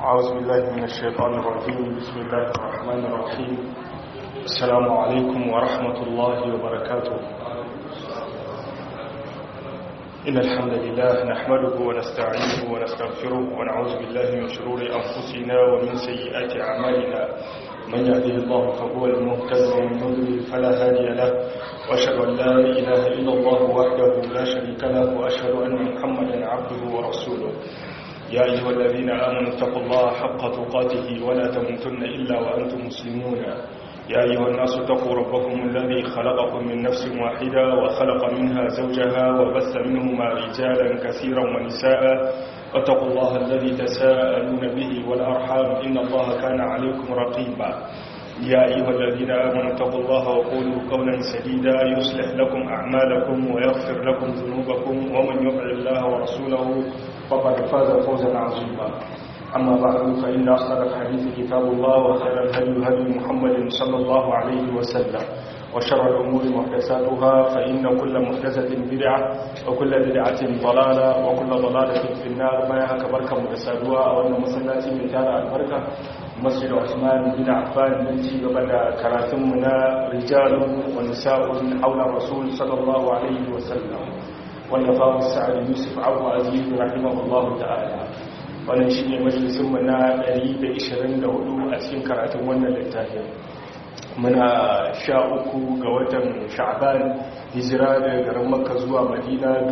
أعوذ بالله من الشيطان الرجيم بسم الله الرحمن الرحيم السلام عليكم ورحمة الله وبركاته إن الحمد لله نحمده ونستعينه ونستغفره ونعوذ بالله من شرور أنفسنا ومن سيئات أعمالنا من يهده الله فهو المهتد ومن يضلل فلا هادي له وأشهد أن لا إله إلا الله وحده لا شريك له وأشهد أن محمدا عبده ورسوله يا أيها الذين آمنوا اتقوا الله حق تقاته ولا تموتن إلا وأنتم مسلمون يا أيها الناس اتقوا ربكم الذي خلقكم من نفس واحدة وخلق منها زوجها وبث منهما رجالا كثيرا ونساء واتقوا الله الذي تساءلون به والأرحام إن الله كان عليكم رقيبا يا أيها الذين آمنوا اتقوا الله وقولوا قولا سديدا يصلح لكم أعمالكم ويغفر لكم ذنوبكم ومن يطع الله ورسوله فقد فاز فوزا عظيما أما بعد فإن أصدق الحديث كتاب الله وخير الهدي هدي محمد صلى الله عليه وسلم وشر الأمور محدثاتها فإن كل محدثة بدعة وكل بدعة ضلالة وكل ضلالة في النار ما يهك بركة محدثاتها أو أن مسلاتي من تارع البركة مسجد عثمان بن عفان ننتي وبدا كراتمنا رجال ونساء حول الرسول صلى الله عليه وسلم والنفاق السعد يوسف عبد عزيز رحمه الله تعالى wannan shi ne majalisunmu na 124 a cikin karatun wannan littafin muna sha uku ga watan sha'ban hijira daga garin makka zuwa madina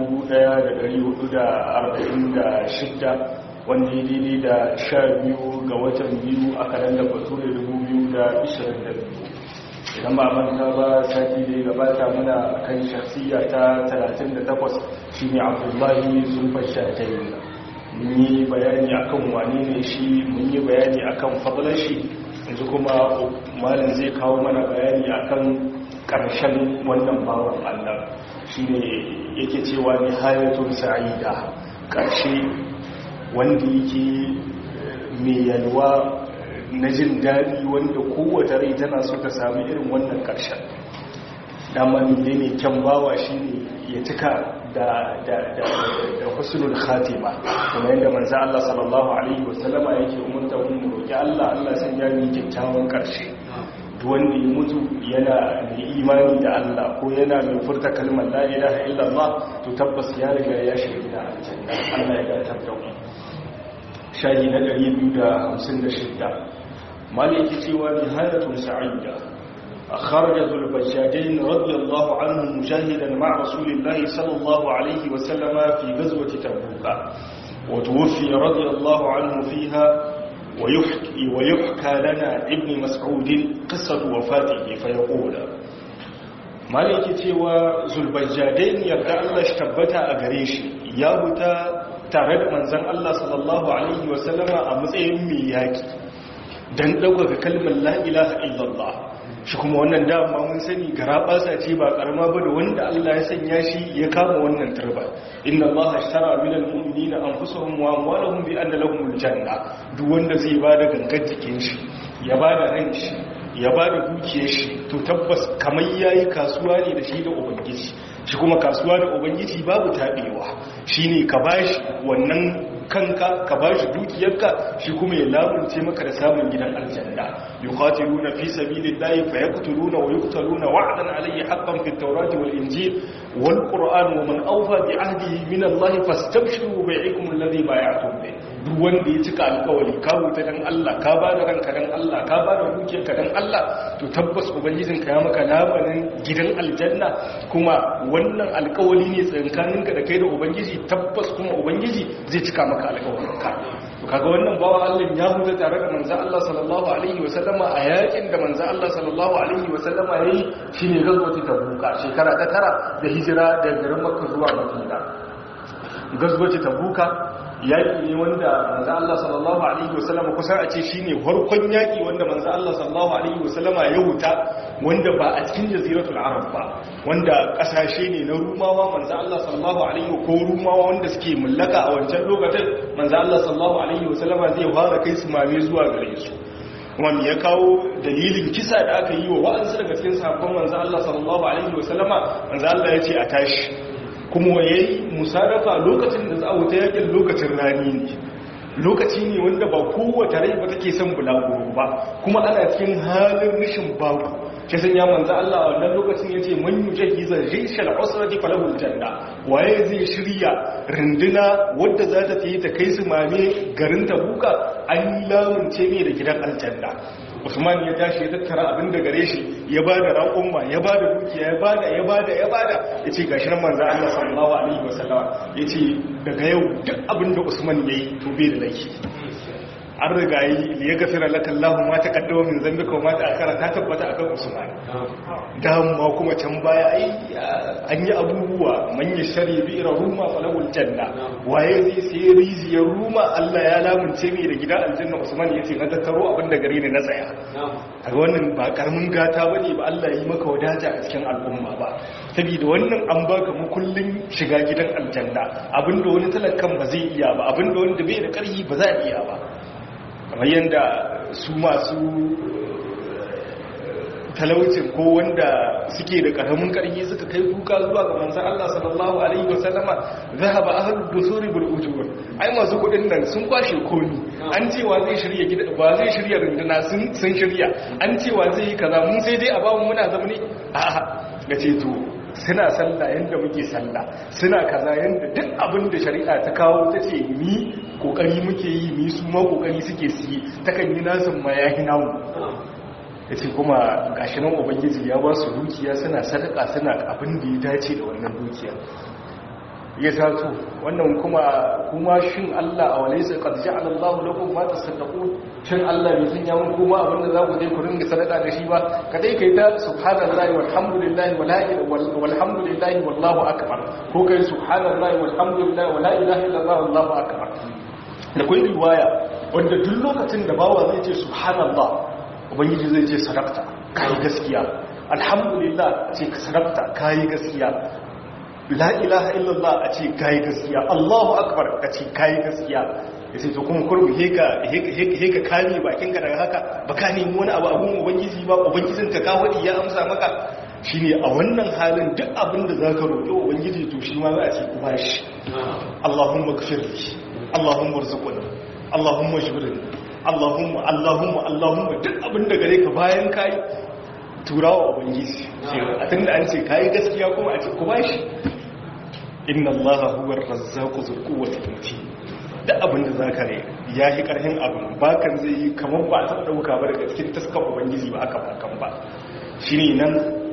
1446 wanda ya daidai da sha biyu ga watan biyu a kalandar bature 2022 idan ba manta ba sati da ya gabata muna kan shakhsiya ta 38 shine abdullahi zulfar shatayi mun yi bayani akan wane ne shi mun yi bayani akan fadlar shi yanzu kuma malin zai kawo mana bayani akan karshen wannan bawan Allah shine yake cewa ni hayatun sa'ida karshe wanda yake mai yalwa na jin daɗi wanda kowace rai tana so ta sami irin wannan karshen dama ne ne kyan bawa shine ya cika da husnul khatima kuma yadda manzo Allah sallallahu alaihi wasallama yake umarta mu roki Allah Allah san ya yi kyakkyawan karshe duk wanda ya mutu yana mai imani da Allah ko yana mai furta kalmar la ilaha illallah to tabbas ya riga ya shiga da aljanna Allah ya gatar da mu shayi na 256 maliki cewa nihayatun sa'ida خرج ذو البجاجين رضي الله عنه مجاهدا مع رسول الله صلى الله عليه وسلم في غزوة تبوك وتوفي رضي الله عنه فيها ويحكي, ويحكى لنا ابن مسعود قصة وفاته فيقول مالك تيوى ذو البجاجين يبدأ الله اشتبتا أغريش يابتا تارد منزن الله صلى الله عليه وسلم أمزين مياكي dan ɗaukaka kalmar la ilaha illallah shi kuma wannan dama mun sani gara basa ce ba karama ba da wanda Allah ya sanya shi ya kama wannan turba inna Allah ashtara minal mu'minina anfusahum wa amwalahum bi anna lahumul janna duk wanda zai bada gangar jikin shi ya bada ran shi ya bada dukiyar shi to tabbas kamar yayi kasuwa ne da shi da ubangiji shi kuma kasuwa da ubangiji babu tabewa shine ka bashi wannan kanka ka ba shi dukiyarka shi kuma ya lamunce maka da samun gidan aljanna yuqatiluna fi sabilillahi fayaqtuluna wa yuqtaluna wa'dan alayhi haqqan fit tawrati wal injil wal qur'an wa man awfa bi ahdihi min allahi fastabshiru bi'ikum alladhi bay'atum bi duk wanda ya cika alkawari ka wuta dan Allah ka ba da ranka dan Allah ka ba da dukiyarka dan Allah to tabbas ubangijinka ya maka labanin gidan aljanna kuma wannan alkawari ne tsakaninka da kai da ubangiji tabbas kuma ubangiji zai cika maka alkawarinka to kaga wannan bawa Allah ya huta tare da manzo Allah sallallahu alaihi wasallama a yakin da manzo Allah sallallahu alaihi wasallama yayi shine gazwati tabuka shekara ta tara da hijira daga garin Makka zuwa Madina gazwati tabuka yaƙi ne wanda manzo Allah sallallahu alaihi wasallam kusan a ce shine farkon yaƙi wanda manzo Allah sallallahu alaihi wasallam ya wuta wanda ba a cikin jaziratul arab ba wanda kasashe ne na rumawa manzo Allah sallallahu alaihi ko rumawa wanda suke mallaka a wancan lokacin manzo Allah sallallahu alaihi wasallam zai fara kai su mame zuwa gare su kuma me ya kawo dalilin kisa da aka yi wa wa'ansu daga cikin sahabban manzo Allah sallallahu alaihi wasallama manzo Allah ya ce a tashi kuma ya yi musadafa lokacin da za a wuta yakin lokacin rani ne lokaci ne wanda ba kowace rai ba take son bulaguro ba kuma ana cikin halin rashin babu shi sun ya manzo Allah wannan lokacin yace man yujahiza jayshal usrati falahul janna waye zai shirya runduna wadda za ta yi ta kai su mame garin Tabuka an lamunce ne da gidan aljanna Usman ya tashi ya tattara abin da gare shi ya bada raƙumma ya bada dukiya ya bada ya bada ya bada yace gashi nan manzo Allah sallallahu alaihi wasallam yace daga yau duk abin da Usman yayi to bai da laifi an riga yi ya gafira laka Allah ma ta kaddama min zambika wa ma ta akara ta tabbata akan Usman dama kuma can baya ai an yi abubuwa man yashari bi ruma falahul janna waye zai sai riziyar ruma Allah ya lamunce mai da gida aljanna Usman yace na tattaro abin da gare ni na tsaya kaga wannan ba karamin gata bane ba Allah yi maka wadata a cikin al'umma ba saboda wannan an baka mukullin shiga gidan aljanna abinda wani talakan ba zai iya ba abinda wanda bai da karhi ba za a iya ba kamar yadda su masu talaucin ko wanda suke da karamin karfi suka kai kuka zuwa ga manzan Allah sallallahu alaihi wasallama zahaba ahlud dusuri bil ujur ai masu kudin nan sun kwashe komi an cewa zai shirya gida ba zai shirya runduna sun sun shirya an cewa zai yi kaza mun sai dai a bamu muna zama ne a'a gace to suna sallah yanda muke sallah suna kaza yanda duk abin da shari'a ta kawo ta ce ni kokari muke yi ni su ma kokari suke siye takan yi nasin ma ya hina mu ya ce kuma gashi nan ubangiji ya ba su dukiya suna sadaka suna abin da ya dace da wannan dukiya ya taso wannan kuma kuma shin Allah a walaysa qad ja'ala Allah lakum ma tasaddaqun shin Allah bai sanya mun kuma abin da za ku je ku ringa sadaka da shi ba kadai kai ta subhanallahi walhamdulillahi wala ilaha walhamdulillahi wallahu akbar ko kai subhanallahi walhamdulillahi wala ilaha illallah wallahu akbar da kun riwaya wanda duk lokacin da bawa zai ce subhanallah ubangiji zai ce sadaqta kai gaskiya alhamdulillah ce sadaqta kai gaskiya la ilaha illallah a ce kayi gaskiya Allahu akbar a ce kayi gaskiya ya ce to kuma kurmi heka kame bakinka daga haka ba ka nemi wani abu abun ubangiji ba ubangijin ka kawadi ya amsa maka shine a wannan halin duk abin da zaka roƙi ubangiji to shi ma za a ce ku bashi Allahumma ghfirli Allahumma arzuqni Allahumma jibrini Allahumma Allahumma Allahumma duk abin da gare ka bayan kai turawa ubangiji a tunda an ce kayi gaskiya kuma a ce ku bashi inna allaha huwa ar-razzaqu dhul quwwati matin da abin da zaka ne ya yi karhin abin bakan zai yi kamar ba ta dauka ba daga cikin taskar ubangiji ba aka bakan ba shine nan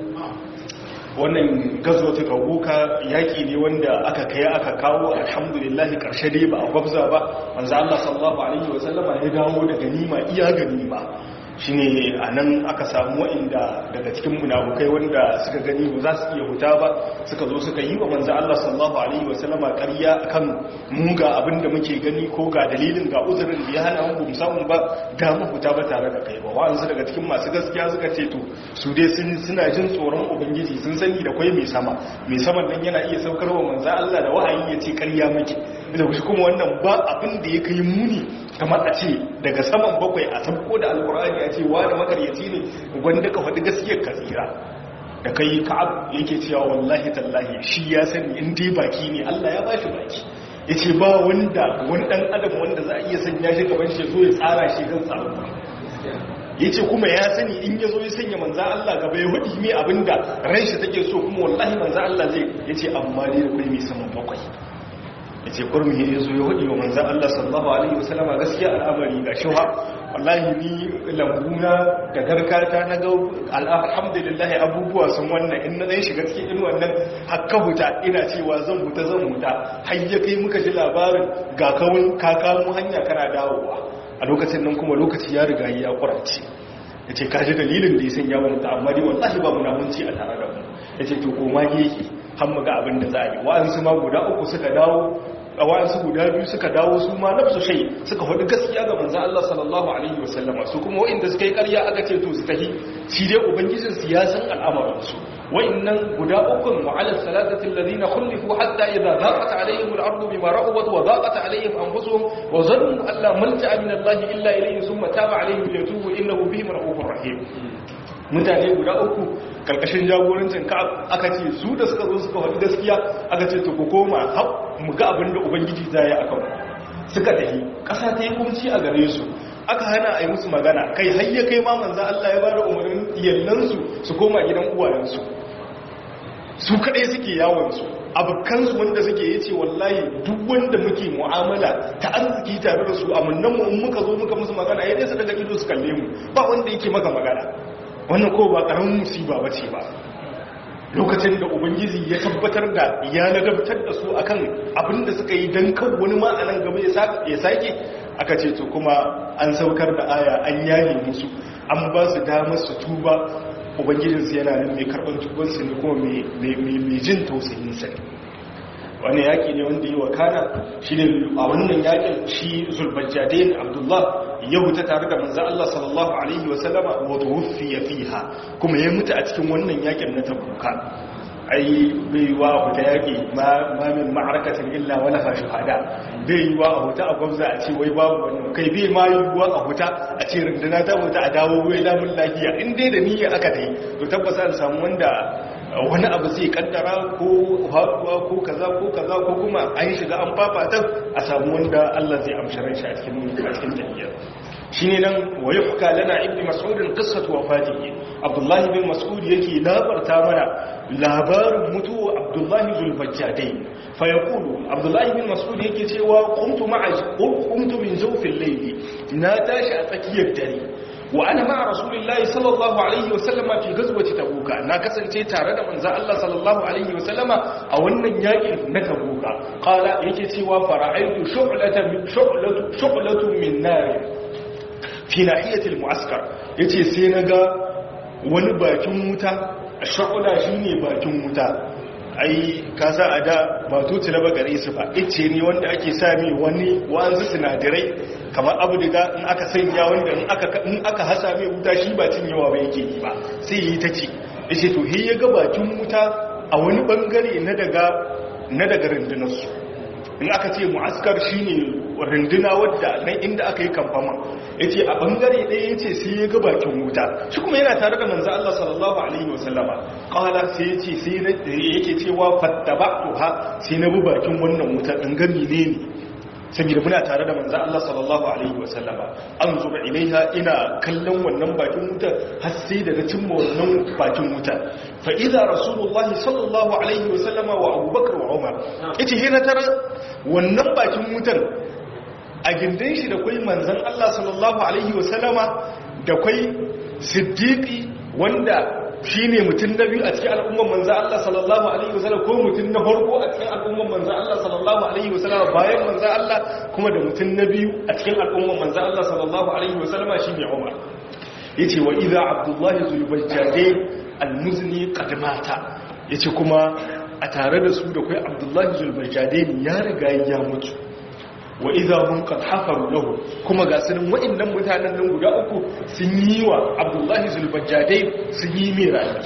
wannan gazo ta kabuka yaki ne wanda aka kai aka kawo alhamdulillah karshe dai ba a gwabza ba manzo Allah sallallahu alaihi wasallama ya dawo da ganima iya ganima shine a nan aka samu wa'inda daga cikin munafukai wanda suka gani ba za su iya huta ba suka zo suka yi wa manzo Allah sallallahu alaihi wasallama ƙarya akan mu ga abin da muke gani ko ga dalilin ga uzurin da ya hana mu samu ba da mu huta ba tare da kai ba wa'ansu daga cikin masu gaskiya suka ce to su dai sun suna jin tsoron ubangiji sun sani da kwai mai sama mai saman nan yana iya saukar wa manzo Allah da wahayi ya ce ƙarya muke da kuma wannan ba abin da ya kai muni kamar a ce daga saman bakwai a tabko da alkur'ani a ce wani makaryaci ne wanda ka faɗi gaskiyar ka tsira da kai ka'ab yake cewa wallahi tallahi shi ya sani in dai baki ne Allah ya bashi baki yace ba wanda wani dan adam wanda za a iya sanya shi gaban shi zo ya tsara shi kan tsaro yace kuma ya sani in ya zo ya sanya manza Allah gaba ya hudi mai abinda ran shi take so kuma wallahi manza Allah zai yace amma dai akwai mai saman bakwai ya ce kurmi ya zo ya hudu wa manzan Allah sallallahu Alaihi wasallama gaskiya al'amari ga shi wallahi ni lambuna da garkata na ga alhamdulillah abubuwa sun wannan in na zai shiga cikin in wannan hakka huta ina cewa zan huta zan huta har ya kai muka ji labarin ga kawun kakamu hanya kana dawowa a lokacin nan kuma lokaci ya riga ya kurace ya ce kaji dalilin da ya sanya wa mutu amma dai wallahi ba munafunci a tare da mu ya ce to koma yake har mu ga abin da za a yi wa'ansu ma guda uku suka dawo a wa'ansu guda biyu suka dawo su ma nafsu shai suka faɗi gaskiya ga manzan Allah sallallahu alaihi wasallama su kuma wa'inda suka yi ƙarya aka ce to su tahi shi dai ubangijin su ya san al'amuransu wa'innan guda ukun wa ala salatati alladhina khulifu hatta idza daqat alaihim al-ardu bima rahabat wa daqat alaihim anfusuhum wa zannu an la malja'a min Allah illa ilayhi thumma taba alaihim liyatubu innahu bihim rahufur rahim mutane guda uku karkashin jagorancin ka aka ce su da suka zo suka faɗi gaskiya aka ce to ku koma mu ga abin da ubangiji za yi akan suka tafi ƙasa ta yi kumci a gare su aka hana a yi musu magana kai hayya kai ma manza Allah ya bada umarnin yallansu su koma gidan uwayensu su kaɗai suke yawonsu abokansu wanda suke yi ce wallahi duk wanda muke mu'amala ta arziki tare da su amannan mu in muka zo muka musu magana ya dai su daga ido su kalle mu ba wanda yake maka magana wannan ko ba ƙaramin musiba ba ce ba lokacin da ubangiji ya tabbatar da ya ladabtar da su akan abin da suka yi don kan wani ma'anan gaba ya sake aka ce to kuma an saukar da aya an yaye musu an ba su damar su tuba ubangijinsu yana nan mai karɓar tubansu ne kuma mai jin tausayinsa ne wani yaƙi ne wanda yi wa kana shi ne a wannan yaƙin shi zulbajjadain abdullah ya huta tare da manzan Allah sallallahu Alaihi wasallama wa tuwuffiya fiha kuma ya mutu a cikin wannan yakin na tabuka ai bai wa a huta yaƙi ma min ma'arakatin illa wala fa shuhada bai yi wa a huta a gwamza a ce wai babu wani kai bai ma yi wa a huta a ce runduna ta huta a dawo wai lamun lafiya in dai da niyya aka ta yi to tabbasa an samu wanda wani abu zai kaddara ko haɗuwa ko kaza ko kaza ko kuma an shiga an fafatan a samu wanda Allah zai amshi ran shi a cikin a cikin tafiyar shine nan wa yuhka lana ibnu mas'ud qissatu wafatihi abdullah bin mas'ud yake labarta mana labarin mutuwa abdullah zulfajjadai fa yaqulu abdullah bin mas'ud yake cewa qumtu ma'a qumtu min zawfil layli na tashi a tsakiyar dare wa ana ma'a rasulillahi sallallahu alaihi wa sallama fi ghazwati tabuka na kasance tare da manzon Allah sallallahu alaihi wa sallama a wannan yakin na tabuka qala yake cewa fara'aitu shu'latan shu'latu shu'latu min nar fi nahiyati al-mu'askar yace sai naga wani bakin wuta shu'la shine bakin wuta ai ka sa a da ba tutu na bagare su ba ice ne wanda ake sami wani wanzu sinadarai kamar abu daga in aka sanya wanda in aka hasa mai wuta shi ba cin yawa ba yake yi ba sai yi ta ci ishe to he ya ga bakin wuta a wani bangare na daga na daga rundunarsu in aka ce mu'askar shine runduna wadda nan inda aka yi kamfama yace a bangare ɗaya yace sai ya ga bakin wuta shi kuma yana tare da manzo Allah sallallahu alaihi wasallama qala sai yace sai na yake cewa fattaba'tuha sai na bi bakin wannan wuta dan gami ne ne saboda muna tare da manzo Allah sallallahu alaihi wasallama an zuba ilaiha ina kallon wannan bakin wuta har sai da na cimma wannan bakin wuta fa idza rasulullahi sallallahu alaihi wasallama wa abubakar wa umar yace he na tara wannan bakin wutan a gindin shi da kwai manzan Allah sallallahu Alaihi wasallama da kwai siddiƙi wanda shi ne mutum na biyu a cikin al'umman manzan Allah sallallahu Alaihi wasallama ko mutum na farko a cikin al'umman manzan Allah sallallahu Alaihi wasallama bayan manzan Allah kuma da mutum na biyu a cikin al'umman manzan Allah sallallahu Alaihi wasallama shi ne Umar ya ce wa iza abdullahi zulbajjade al-muzni kadmata ya ce kuma a tare da su da kwai abdullahi zulbajjade ya riga ya mutu wa idza hum qad hafaru lahu kuma ga sunan wa'annan mutanen nan guda uku sun yi wa Abdullahi Zulbajjadai sun yi mai rayuwa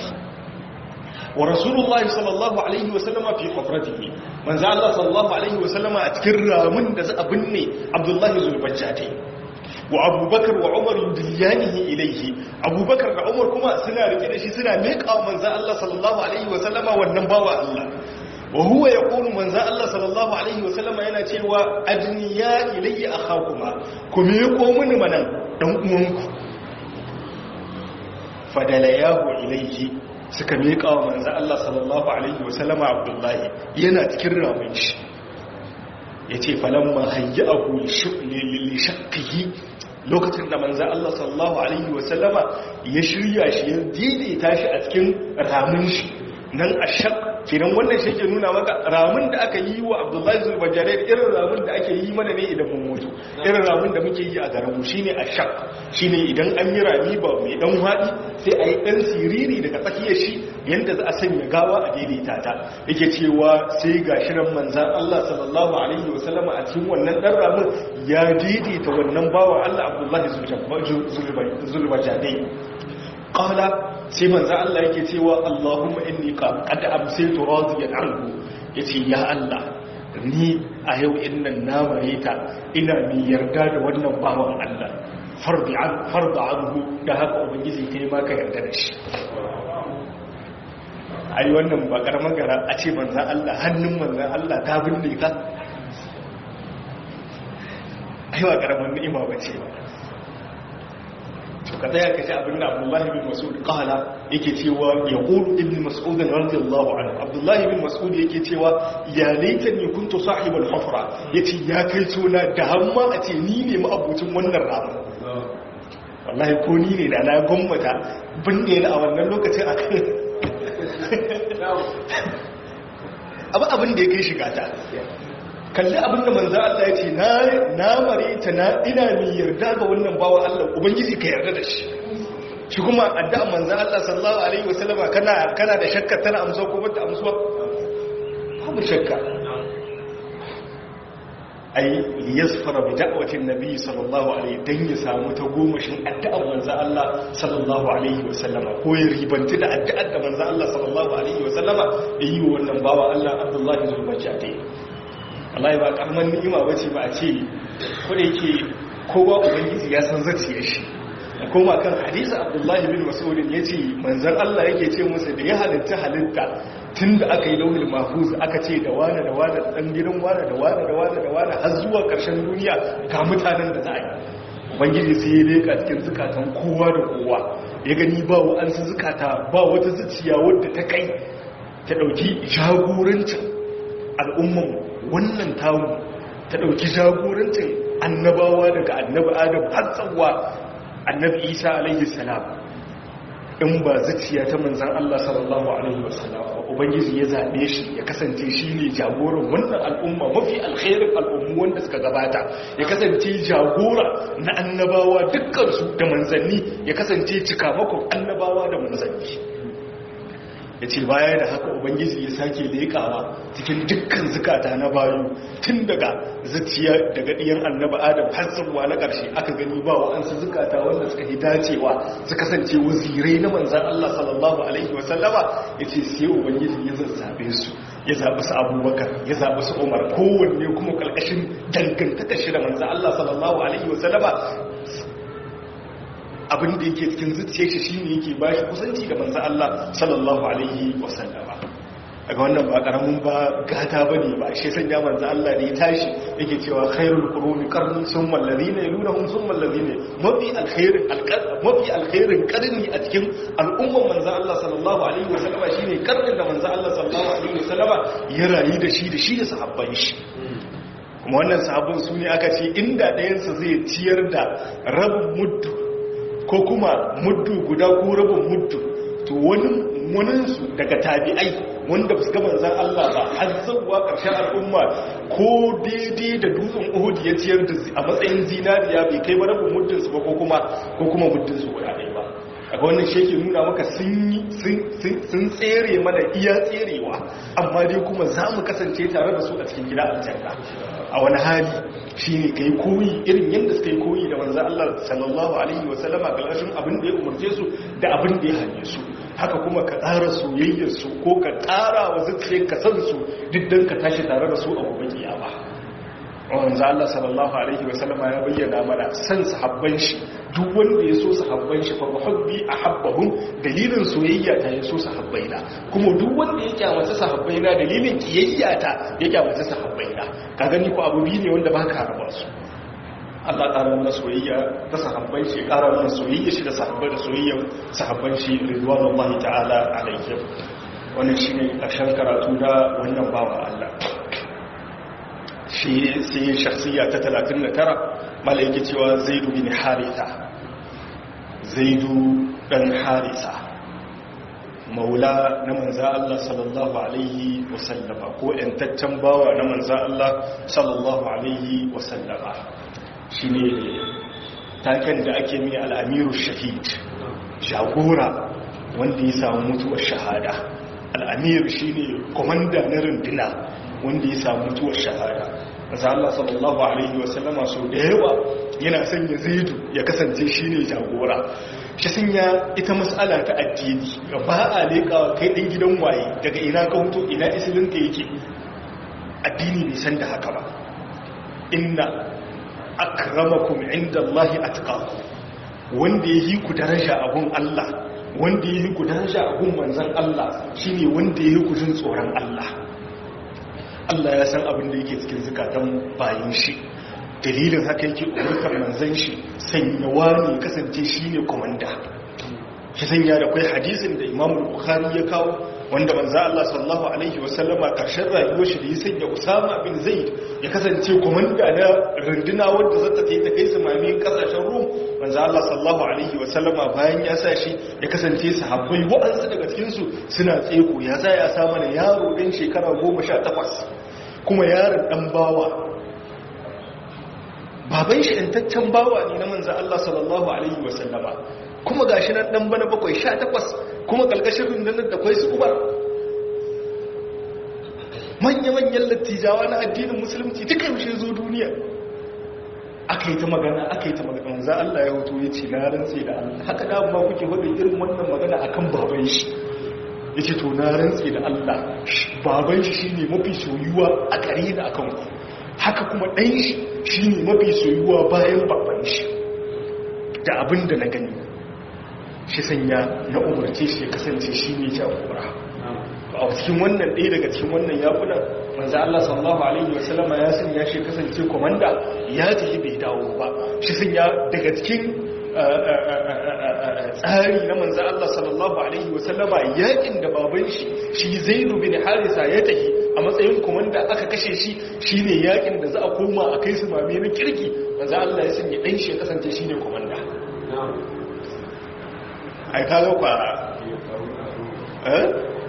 wa Rasulullahi sallallahu alaihi wasallam fi hufratihi manzo Allah sallallahu alaihi wasallam a cikin ramin da za a binne Abdullahi Zulbajjadai wa Abubakar wa Umar yudillanihi ilayhi Abubakar da Umar kuma suna rike da shi suna miƙa manzo Allah sallallahu alaihi wasallam wannan bawa Allah wa huwa yaqulu manzo Allah sallallahu alaihi wasallam yana cewa ajniya ilayya akhakuma kuma yako mini manan dan uwanku fadalayahu ilayhi suka miƙa wa manzo Allah sallallahu alaihi wasallam Abdullahi yana cikin ramin shi yace falamma hayyahu li shaqqihi lokacin da manzo Allah sallallahu alaihi wasallama ya shirya shi ya daidaita shi a cikin ramin shi nan ashaq kenan wannan shi ke nuna maka ramin da aka yi wa abdullahi zulbajare irin ramin da ake yi mana ne idan mun mutu irin ramin da muke yi a garinmu shi ne a shak shi ne idan an yi rami ba mai dan haɗi sai a yi ɗan siriri daga tsakiyar shi yadda za a sanya gawa a daidaita ta yake cewa sai ga shirin manzan allah sallallahu alaihi wasallam a cikin wannan ɗan ramin ya daidaita wannan bawa allah abdullahi zulbajare qala sai manzo Allah yake cewa Allahumma inni qad amsaytu radiyan anhu yace ya Allah ni a yau innan na mareta ina mi yarda da wannan bawan Allah fardi an farda anhu da haka ubangiji kai ma ka yarda da shi ai wannan ba karaman gara a ce manzo Allah hannun manzo Allah ta binne ka aiwa karamin ni'ima bace ba to ka tsaya ka ji abin da Abdullahi bin Mas'ud kala yake cewa ya qulu ibn Mas'ud radiyallahu anhu Abdullahi bin Mas'ud yake cewa ya laitani kuntu sahibul hufra yace ya kai tona da hamma a ce ni ne ma'abucin wannan rama wallahi ko ni ne da na gwamnata binne ni a wannan lokacin a kan abu abin da ya kai shiga ta kalli abin da manzo Allah ya ce na na mare ta na ina mai yarda ga wannan bawa Allah ubangiji ka yarda da shi shi kuma addu'a manzo Allah sallallahu alaihi wasallama kana kana da shakka tana amsa ko bata amsuwa babu shakka ai liyasfara bi da'watin nabi sallallahu alaihi dan ya samu ta gomashin addu'ar manzo Allah sallallahu alaihi wasallama ko ya ribanti da addu'ar da manzo Allah sallallahu alaihi wasallama yayi wannan bawa Allah Abdullahi zulbajati Allah ba karman ni'ima bace ba a ce ko da yake kowa ubangiji ya san zaciyar shi koma kan hadisi Abdullahi bin Mas'ud yace manzon Allah yake ce musu da ya halitta halitta tunda aka yi lauhul mahfuz aka ce da wani da wani dan gidan wani da wani da wani da wani har zuwa karshen duniya ga mutanen da za a yi ubangiji sai ya leka cikin zukatan kowa da kowa ya gani ba wa'ansu zukata ba wata zuciya wadda ta kai ta dauki jagorancin al'umman wannan tamu ta ɗauki jagorancin annabawa daga annabi adam har tsawa annabi isa alaihi salam in ba zuciya ta manzan Allah sallallahu alaihi wasallam ubangiji ya zaɓe shi ya kasance shi ne jagoran wannan al'umma mafi alkhairin al'ummu wanda suka gabata ya kasance jagora na annabawa dukkansu da manzanni ya kasance cikamakon annabawa da manzanni ya ce baya da haka ubangiji ya sake leƙawa cikin dukkan zukata na bayu tun daga zuciya daga ɗiyan annaba adam har tsawa na ƙarshe aka gani ba wa'ansu zukata wanda suka yi dacewa su kasance wazirai na manzan Allah sallallahu alaihi wasallama ya ce sai ubangiji ya zazzabe su ya zaɓi su abubakar ya zaɓi su umar kowanne kuma ƙarƙashin dangantaka shi da manzan Allah sallallahu alaihi wasallama abin da yake cikin zuciya shi shine yake ba shi kusanci da manzo Allah sallallahu alaihi wasallama daga wannan ba karamin ba gata bane ba shi sanya manzo Allah da ya tashi yake cewa khairul quruni qarni summa alladhina yalunhum summa alladhina mafi alkhairin mafi alkhairin qarni a cikin al'umman manzo Allah sallallahu alaihi wasallama shine qarnin da manzo Allah sallallahu alaihi wasallama ya rayu da shi da shi da sahabban shi kuma wannan sahabban su ne aka ce inda ɗayansa zai ciyar da rabin muddu ko kuma muddu guda ko rabin muddu to wani muninsu daga tabi'ai wanda ba su gaba zan Allah ba har zuwa ƙarshen al'umma ko daidai da dutsen uhud ya ciyar da a matsayin zinariya bai kai ba rabin muddinsu ba ko kuma ko kuma muddinsu guda ɗaya ba a wannan shi yake nuna maka sun tsere mana iya tserewa amma dai kuma za mu kasance tare da su a cikin gida aljanna a wani hali shi ne ka yi koyi irin yadda suka yi koyi da manzan Allah sallallahu Alaihi wasallama galashin abin da ya umarce su da abin da ya hanye su haka kuma ka ƙara soyayyarsu ko ka ƙara wa zuciya ka san su duk don ka tashi tare da su a gobe kiyama wanzu Allah sallallahu Alaihi wasallama ya bayyana mana san sahabban shi duk wanda ya so sahabban shi fa muhabbi ahabbahum dalilin soyayya ta ya so sahabbaina kuma duk wanda ya kyamata sahabbaina dalilin kiyayya ta ya kyamata sahabbaina ka gani ko abu biyu ne wanda ba ka raba su Allah ƙara mana soyayya ta sahabban shi ƙara mana soyayya shi da sahabbai da soyayyan sahabban shi ridwanullahi ta'ala alaihim wannan shine ƙarshen karatu da wannan bawa Allah shi sai shakhsiya ta 39 malaiki cewa zaidu bin haritha zaidu dan haritha maula na manza Allah sallallahu alaihi wasallama ko yantaccen bawa na manza Allah sallallahu alaihi wasallama shine taken da ake mai al'amiru shahid jagora wanda ya samu mutuwar shahada al'amir shine komanda na runduna wanda ya samu mutuwar shahada maza Allah sallallahu Alaihi wasallama so da yawa yana sanya zaidu ya kasance shi ne jagora shi sanya ita matsala ta addini ba a leƙawa kai ɗin gidan waye daga ina ka hutu ina isilinka yake addini bai san da haka ba inna akramakum inda Allah atqakum wanda yi ku daraja abun Allah wanda yi ku daraja abun manzon Allah shine wanda yi ku jin tsoron Allah Allah ya san abin da yake cikin zukatan bayan shi dalilin haka yake umurtar manzan shi sanya wani kasance shi ne komanda shi sanya da kwai hadisin da imamu bukhari ya kawo wanda manzo Allah sallallahu alaihi wasallama karshen rayuwar shi da ya sanya Usama bin Zaid ya kasance komanda na runduna wanda zata ta ta kai samami kasashen Rum manzo Allah sallallahu alaihi wasallama bayan ya sa shi ya kasance sahabbai wa'ansu daga cikin su suna tseko ya sa ya sa mana yaro dan shekara 18 kuma yaron dan bawa baban shi intaccen bawa ne na manzo Allah sallallahu alaihi wasallama kuma gashi nan dan bana bakwai sha takwas kuma kalkashin rundunar da kwai su uba manya-manyan lattijawa na addinin musulunci duka yaushe zo duniya aka yi ta magana aka yi ta magana za Allah ya hoto ya ce na rantse da Allah haka da ba kuke wadda irin wannan magana akan baban shi ya ce to na rantse da Allah baban shi shine mafi soyuwa a gare da akan ku haka kuma ɗan shi shine mafi soyuwa bayan baban shi da abin da na gani shi sanya na umarce shi ya kasance shi ne jagora a cikin wannan ɗaya daga cikin wannan yakuna manzo Allah sallallahu alaihi wasallama ya sanya shi kasance komanda ya tafi bai dawo ba shi sanya daga cikin tsari na manzo Allah sallallahu alaihi wasallama yakin da baban shi shi Zaid bin Harisa ya tafi a matsayin komanda aka kashe shi shine yakin da za a koma a kai su mame na kirki manzo Allah ya sanya dan shi ya kasance shine komanda ai ka zo kwa eh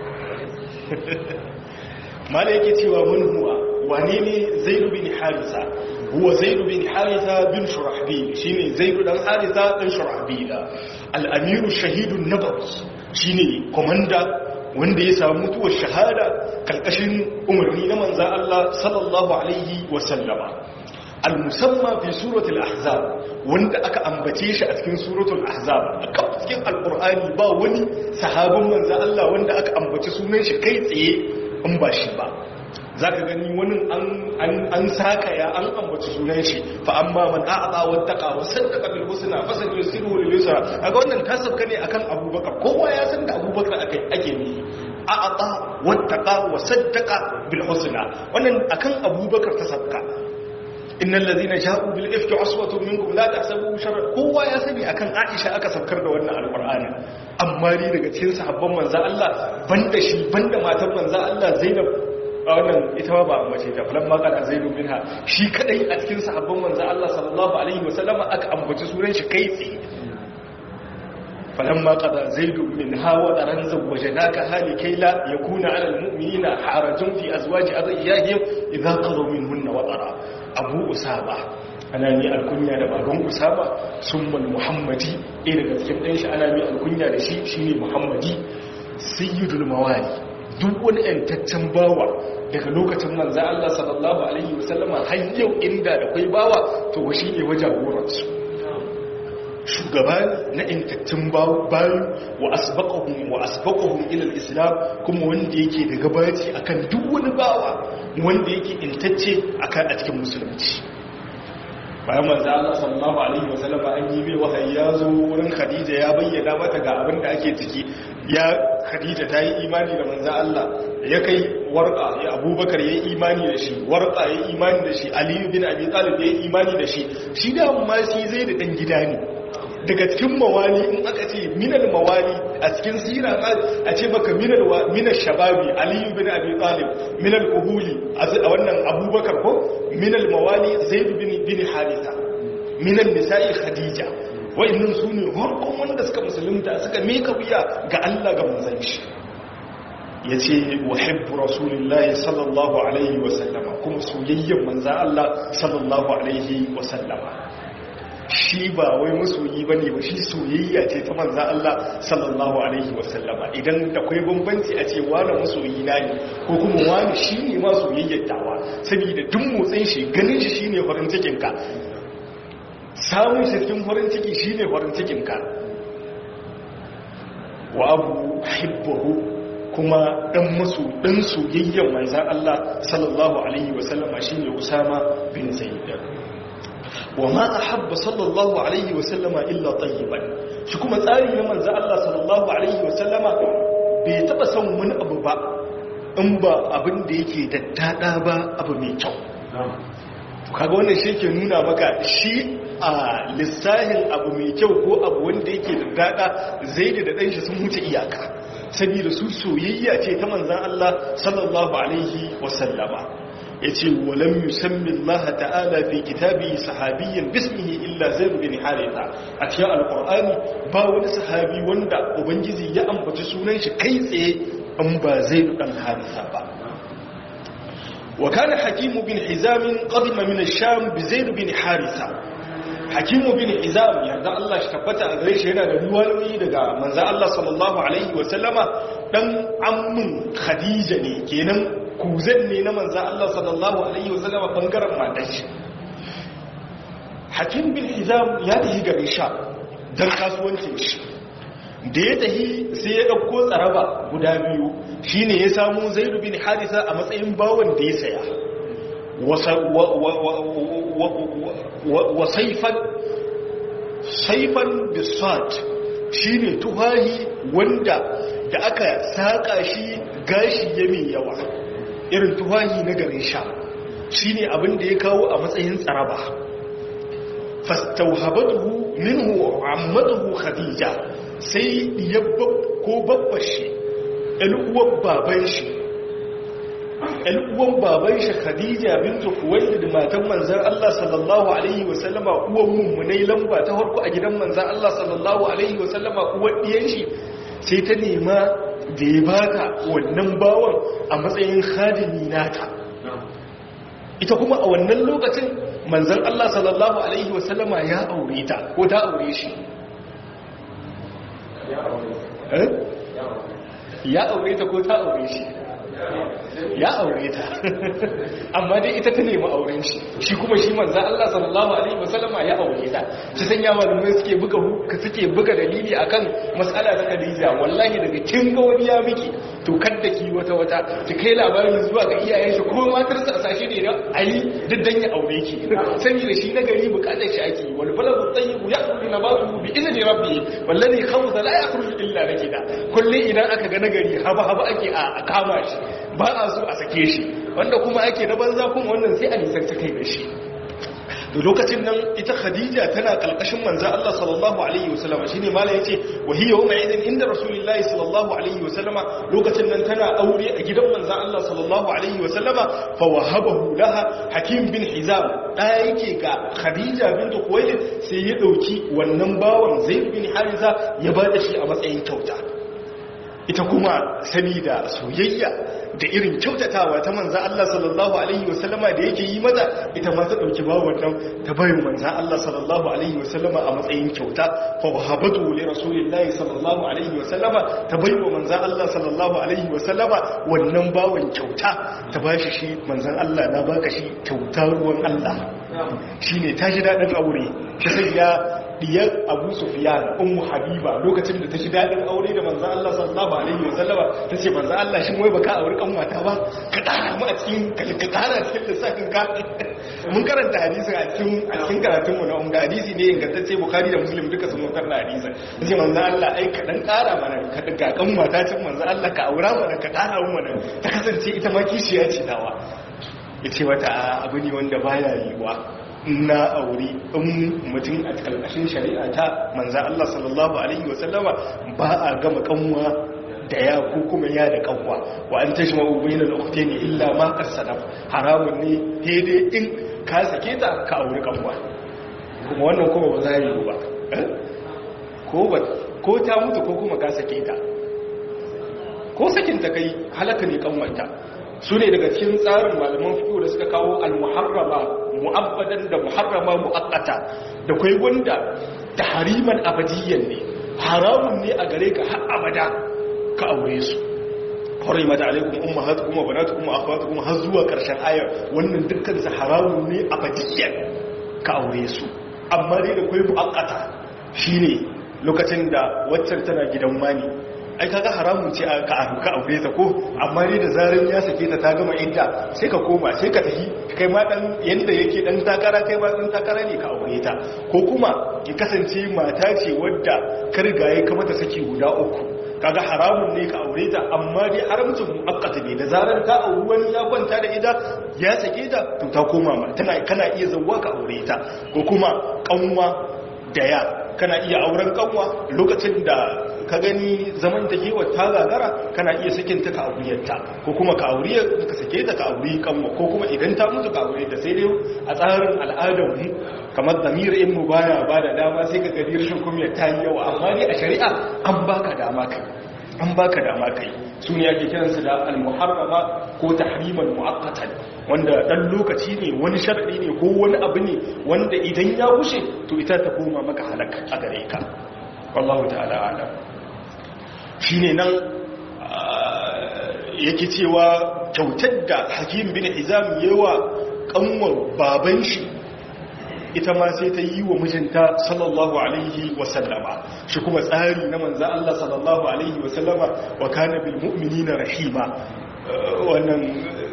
mala yake cewa mun huwa wane ne zaidu bin harisa huwa zaidu bin harisa bin shurahbil shine zaidu dan harisa dan shurahbil al-amiru shahidun nabawi shine komanda wanda ya samu mutuwar shahada kalkashin umarni na manzon Allah sallallahu alaihi wa sallama al-musamma fi suratul ahzab wanda aka ambace shi a cikin suratul ahzab a cikin alqur'ani ba wani sahabin manzo Allah wanda aka ambace sunan shi kai tsaye in ba shi ba zaka gani wani an an an saka ya an ambace sunan shi fa amma man a'ata wattaqa wa saddaqa bil husna fa sayusiru lil yusra kaga wannan tasabka ne akan abubakar kowa ya san da abubakar akai ake ne a'ata wattaqa wa saddaqa bil husna wannan akan abubakar tasabka innal ladhina ja'u bil ifki uswatun minkum la tahsabu sharran kowa ya sani akan Aisha aka saukar da wannan alqur'ani amma ni daga cikin sahabban manzo Allah banda shi banda matan manzo Allah Zainab a wannan ita ba a mace ta falan ma kana Zainab minha shi kadai a cikin sahabban manzo Allah sallallahu alaihi wasallam aka ambaci sunan shi kai tsaye فلما قضى زيد منها وطرا زوجناكها لكي لا يكون على المؤمنين حرج في أزواج أضيائهم إذا قضوا منهن وطرا أبو أسامة ana mi alkunya da baban usama summal muhammadi ɗaya daga cikin ɗan shi ana mi alkunya da shi shine muhammadi sayyidul mawali duk wani yantaccen bawa daga lokacin manzo Allah sallallahu alaihi wasallama har yau inda da kai bawa to shi ne wajagoransu shugaba na intattun bayu wa asbaqahum wa asbaqahum ila al-islam kuma wanda yake da gabaci akan duk wani bawa wanda yake intacce akan a cikin musulunci bayan manzo Allah sallallahu alaihi wasallam an yi bai wahayi ya zo wurin Khadija ya bayyana mata ga abin da ake ciki ya Khadija ta yi imani da manzo Allah ya kai warqa ya Abubakar ya yi imani da shi warqa ya yi imani da shi Ali bin Abi Talib ya yi imani da shi shi da amma shi zai da dan gida ne daga cikin mawali in aka ce minal mawali a cikin sira a ce baka minal minal shababi aliyu bin abi talib minal uhuli a wannan abubakar ko minal mawali zaid bin bin haritha minal nisa'i khadija wa'annan su ne harkon wanda suka musulunta suka mika wuya ga Allah ga manzon shi yace wahibbu rasulillahi sallallahu alaihi wa sallama kuma soyayyen manzon Allah sallallahu alaihi wa sallama shi ba wai masoyi ba ne ba shi soyayya ce ta manzan Allah sallallahu Alaihi wasallama idan da kwai bambanci a ce wane masoyi na ne ko kuma wane shi ne ma soyayyar tawa saboda duk motsin shi ganin shi shi ne farin cikinka samun shi cikin farin ciki shi ne farin cikinka wa abu hibbahu kuma dan maso dan soyayyar manzan Allah sallallahu Alaihi wasallama shi ne Usama bin Zaid وما أحب صلى الله عليه وسلم إلا طيبا shi kuma tsari na manzo Allah sallallahu alaihi wasallama bai taba son wani abu ba in ba abin da yake daddada ba abu mai kyau kaga wannan shi ke nuna maka shi a lissahin abu mai kyau ko abu wanda yake da dada zaidu da ɗanshi sun wuce iyaka saboda su soyayya ce ta manzan Allah sallallahu alaihi wasallama ya ce walam yusammin Allah ta'ala fi kitabi sahabiyyan bismihi illa zaid bin haritha a cikin alqur'ani ba wani sahabi wanda ubangiji ya ambaci sunan shi kai tsaye an ba zaid dan haritha ba wa kana hakim bin hizam qadima min ash-sham bi zaid bin haritha hakim bin hizam yarda Allah shi tabbata a gare shi yana da ruwayoyi daga manzo Allah sallallahu alaihi wa sallama dan ammun khadija ne kenan kuzan ne na manzan Allah sallallahu Alaihi wasallama bangaren matan shi hakim bin hizam ya tafi garin sha don kasuwancin shi da ya tafi sai ya ɗauko tsaraba guda biyu shi ne ya samu zairu bin harisa a matsayin bawon da ya saya wa saifan saifan bisat shi ne tuhahi wanda da aka saƙa shi gashi ya mai yawa irin tuwahi na garin sha shi ne abin da ya kawo a matsayin tsaraba fastauhabatuhu minhu ammatuhu khadija sai yabba ko babbar shi ɗal'uwan baban shi ɗal'uwan baban shi khadija bintu kuwailid matan manzan Allah sallallahu alaihi wasallama uwan mummunai lamba ta harko a gidan manzan Allah sallallahu alaihi wasallama uwan ɗiyan shi sai ta nema da ya baka wannan bawan a matsayin khadimi nata ita kuma a wannan lokacin manzan Allah sallallahu alaihi wasallama ya aure ta ko ta aure shi ya aure ta ko ta aure shi ya aure ta amma dai ita ta nemi auren shi shi kuma shi manzan Allah sallallahu alaihi wasallama ya aure ta shi san ya malamai suke buga suke buga dalili akan mas'ala ta Khadija wallahi daga kin ga wani ya miki to kadda ki wata wata ki kai labarin zuwa ga iyayen shi kuma matar sa sashi ne da ayi diddan ya aure ki sani da shi na gari bukatar shi ake wal baladu tayyibu ya'kulu nabatu bi izni rabbi wallahi khawza la yakhruju illa nakida kullu idan aka ga nagari haba haba ake a kama shi ba a so a sake shi wanda kuma ake na banza kuma wannan sai a nisanta kai da shi da lokacin nan ita khadija tana kalkashin manzo Allah sallallahu alaihi wasallam shine malai yace wa hiya yawma idin inda rasulullahi sallallahu alaihi wasallam lokacin nan tana aure a gidan manzo Allah sallallahu alaihi wasallam fa wahabahu laha hakim bin hizam da yake ga khadija bint khuwailid sai ya dauki wannan bawan zaid bin hariza ya bada shi a matsayin kyauta ita kuma sabida soyayya da irin kyautatawa ta manza Allah sallallahu alaihi wasallama da yake yi mata ita ma ta dauki bawon nan ta bayin manza Allah sallallahu alaihi wasallama a matsayin kyauta fa wahabatu li rasulillahi sallallahu alaihi wasallama ta baiwa manza Allah sallallahu alaihi wasallama wannan bawon kyauta ta bashi shi manzan Allah na baka shi kyauta ruwan Allah shine ta ji dadin aure shi sai ya diyar abu sufiyan ummu habiba lokacin da ta shi daɗin aure da manzan Allah sallallahu alaihi wasallama ta ce manzan Allah shi wai baka aure kan mata ba ka ƙara mu a cikin ka ƙara cikin lissafin ka mun karanta hadisin a cikin a cikin karatun mu na umma hadisi ne ingantacce bukhari da muslim duka sun mutar da hadisin ce manzan Allah ai ka dan ƙara mana ka ga kan mata cin manzan Allah ka aura mana ka ƙara mu mana ta kasance ita ma kishiya ce dawa yace mata abu ne wanda baya yiwa na aure in mutum a kalmashin shari'a ta manza Allah sallallahu Alaihi wasallama ba a gama kanwa da ya ko kuma ya da kanwa wa an tashi ma'ubai na lokuta ne illa ma kasadam haramun ne daidai in ka sake ta ka aure kanwa kuma wannan kuma ba za yi ba ko ta mutu ko kuma ka sake ta ko sakin ta kai halaka ne kanwanta su ne daga cikin tsarin malaman fiƙo da suka kawo al-muharrama mu'abbadan da muharrama mu'akkata da kai wanda tahriman abadiyyan ne haramun ne a gare ka har abada ka aure su harimat alaikum ummahatukum wa banatukum wa akhawatukum har zuwa karshen ayar wannan dukkan su haramun ne abadiyyan ka aure su amma dai da kai mu'akkata shine lokacin da waccan tana gidan wani ai kaga haramun ce ka ka aure ta ko amma dai da zaran ya sake ta ta gama idda sai ka koma sai ka tafi kai ma dan yanda yake dan takara kai ma dan takara ne ka aure ta ko kuma ki kasance mata ce wadda ka riga ya kamata saki guda uku kaga haramun ne ka aure ta amma dai haramcin muakkata ne da zarar ka auri wani ya kwanta da ita ya sake ta to ta koma ma tana kana iya zawwa ka aure ta ko kuma kanwa da ya kana iya auren kanwa lokacin da ka gani zaman da kewa ta gagara kana iya sakin ta ka auriyarta ko kuma ka auriyar ka sake ta ka auri kanwa ko kuma idan ta mutu ka aure ta sai dai a tsarin al'adar mu kamar zamir in mu baya ba da dama sai ka gani rashin kuma ta yi yawa amma ne a shari'a an baka dama kai an baka dama kai su ne ake kiransu da al-muharrama ko tahriman mu'akkatan wanda dan lokaci ne wani sharadi ne ko wani abu ne wanda idan ya wuce to ita ta koma maka halaka a gare ka wallahu ta'ala alam shine nan yake cewa kyautar da hakim bin hizam yawa kanwar baban shi ita ma sai ta yi wa mijinta sallallahu alaihi wasallama shi kuma tsari na manza Allah sallallahu alaihi wasallama wa kana bil mu'minina rahima wannan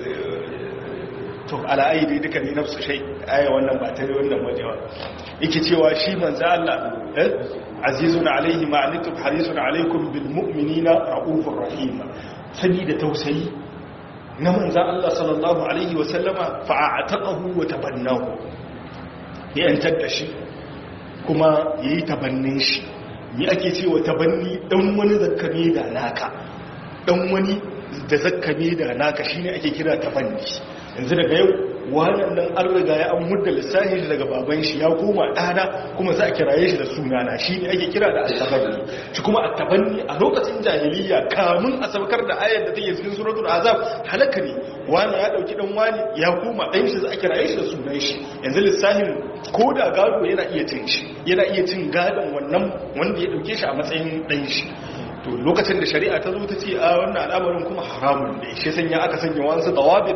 to ala'ayi dai duka ne nafsu shai aya wannan ba ta wannan wajewa yake cewa shi manza Allah azizun alaihi ma'anitum harisun alaikum bil mu'minina raufur rahima sani da tausayi na manza Allah sallallahu alaihi wasallama fa'ataqahu wa tabannahu ya yantar da shi kuma ya yi tabannin shi ni ake cewa tabanni dan wani zakkame da naka dan wani da zakkame da naka shine ake kira tabanni yanzu daga yau wannan nan an riga ya an mudda lissahi daga baban shi ya koma ɗana kuma za a kiraye shi da sunana shi ne ake kira da attabanni shi kuma attabanni a lokacin jahiliya kamun a saukar da ayar da take cikin suratul azab halaka ne wani ya dauki dan wani ya koma dan shi za a kiraye shi da sunan shi yanzu lissahin ko da gado yana iya cin shi yana iya cin gadon wannan wanda ya dauke shi a matsayin dan shi to lokacin da shari'a ta zo ta ce a wannan al'amarin kuma haramun ne shi sanya aka sanya wasu dawabin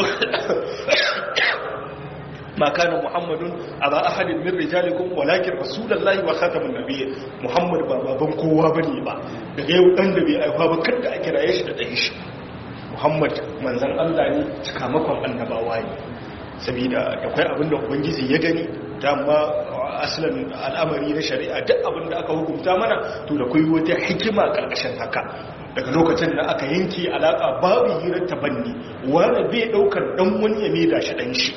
ma kana muhammadun aba ahadin min rijalikum walakin rasulullahi wa khatamun nabiyyin muhammad ba baban kowa bane ba daga yau dan da bai aifa ba kada a kiraye shi da dan shi muhammad manzon Allah ne cikamakon annabawa ne saboda akwai abin da ubangiji ya gani dama asalin al'amari na shari'a duk abin da aka hukunta mana to da kai wata hikima karkashin haka daga lokacin da aka yanke alaka babu hirar tabanni wani bai daukar dan wani ya maida shi dan shi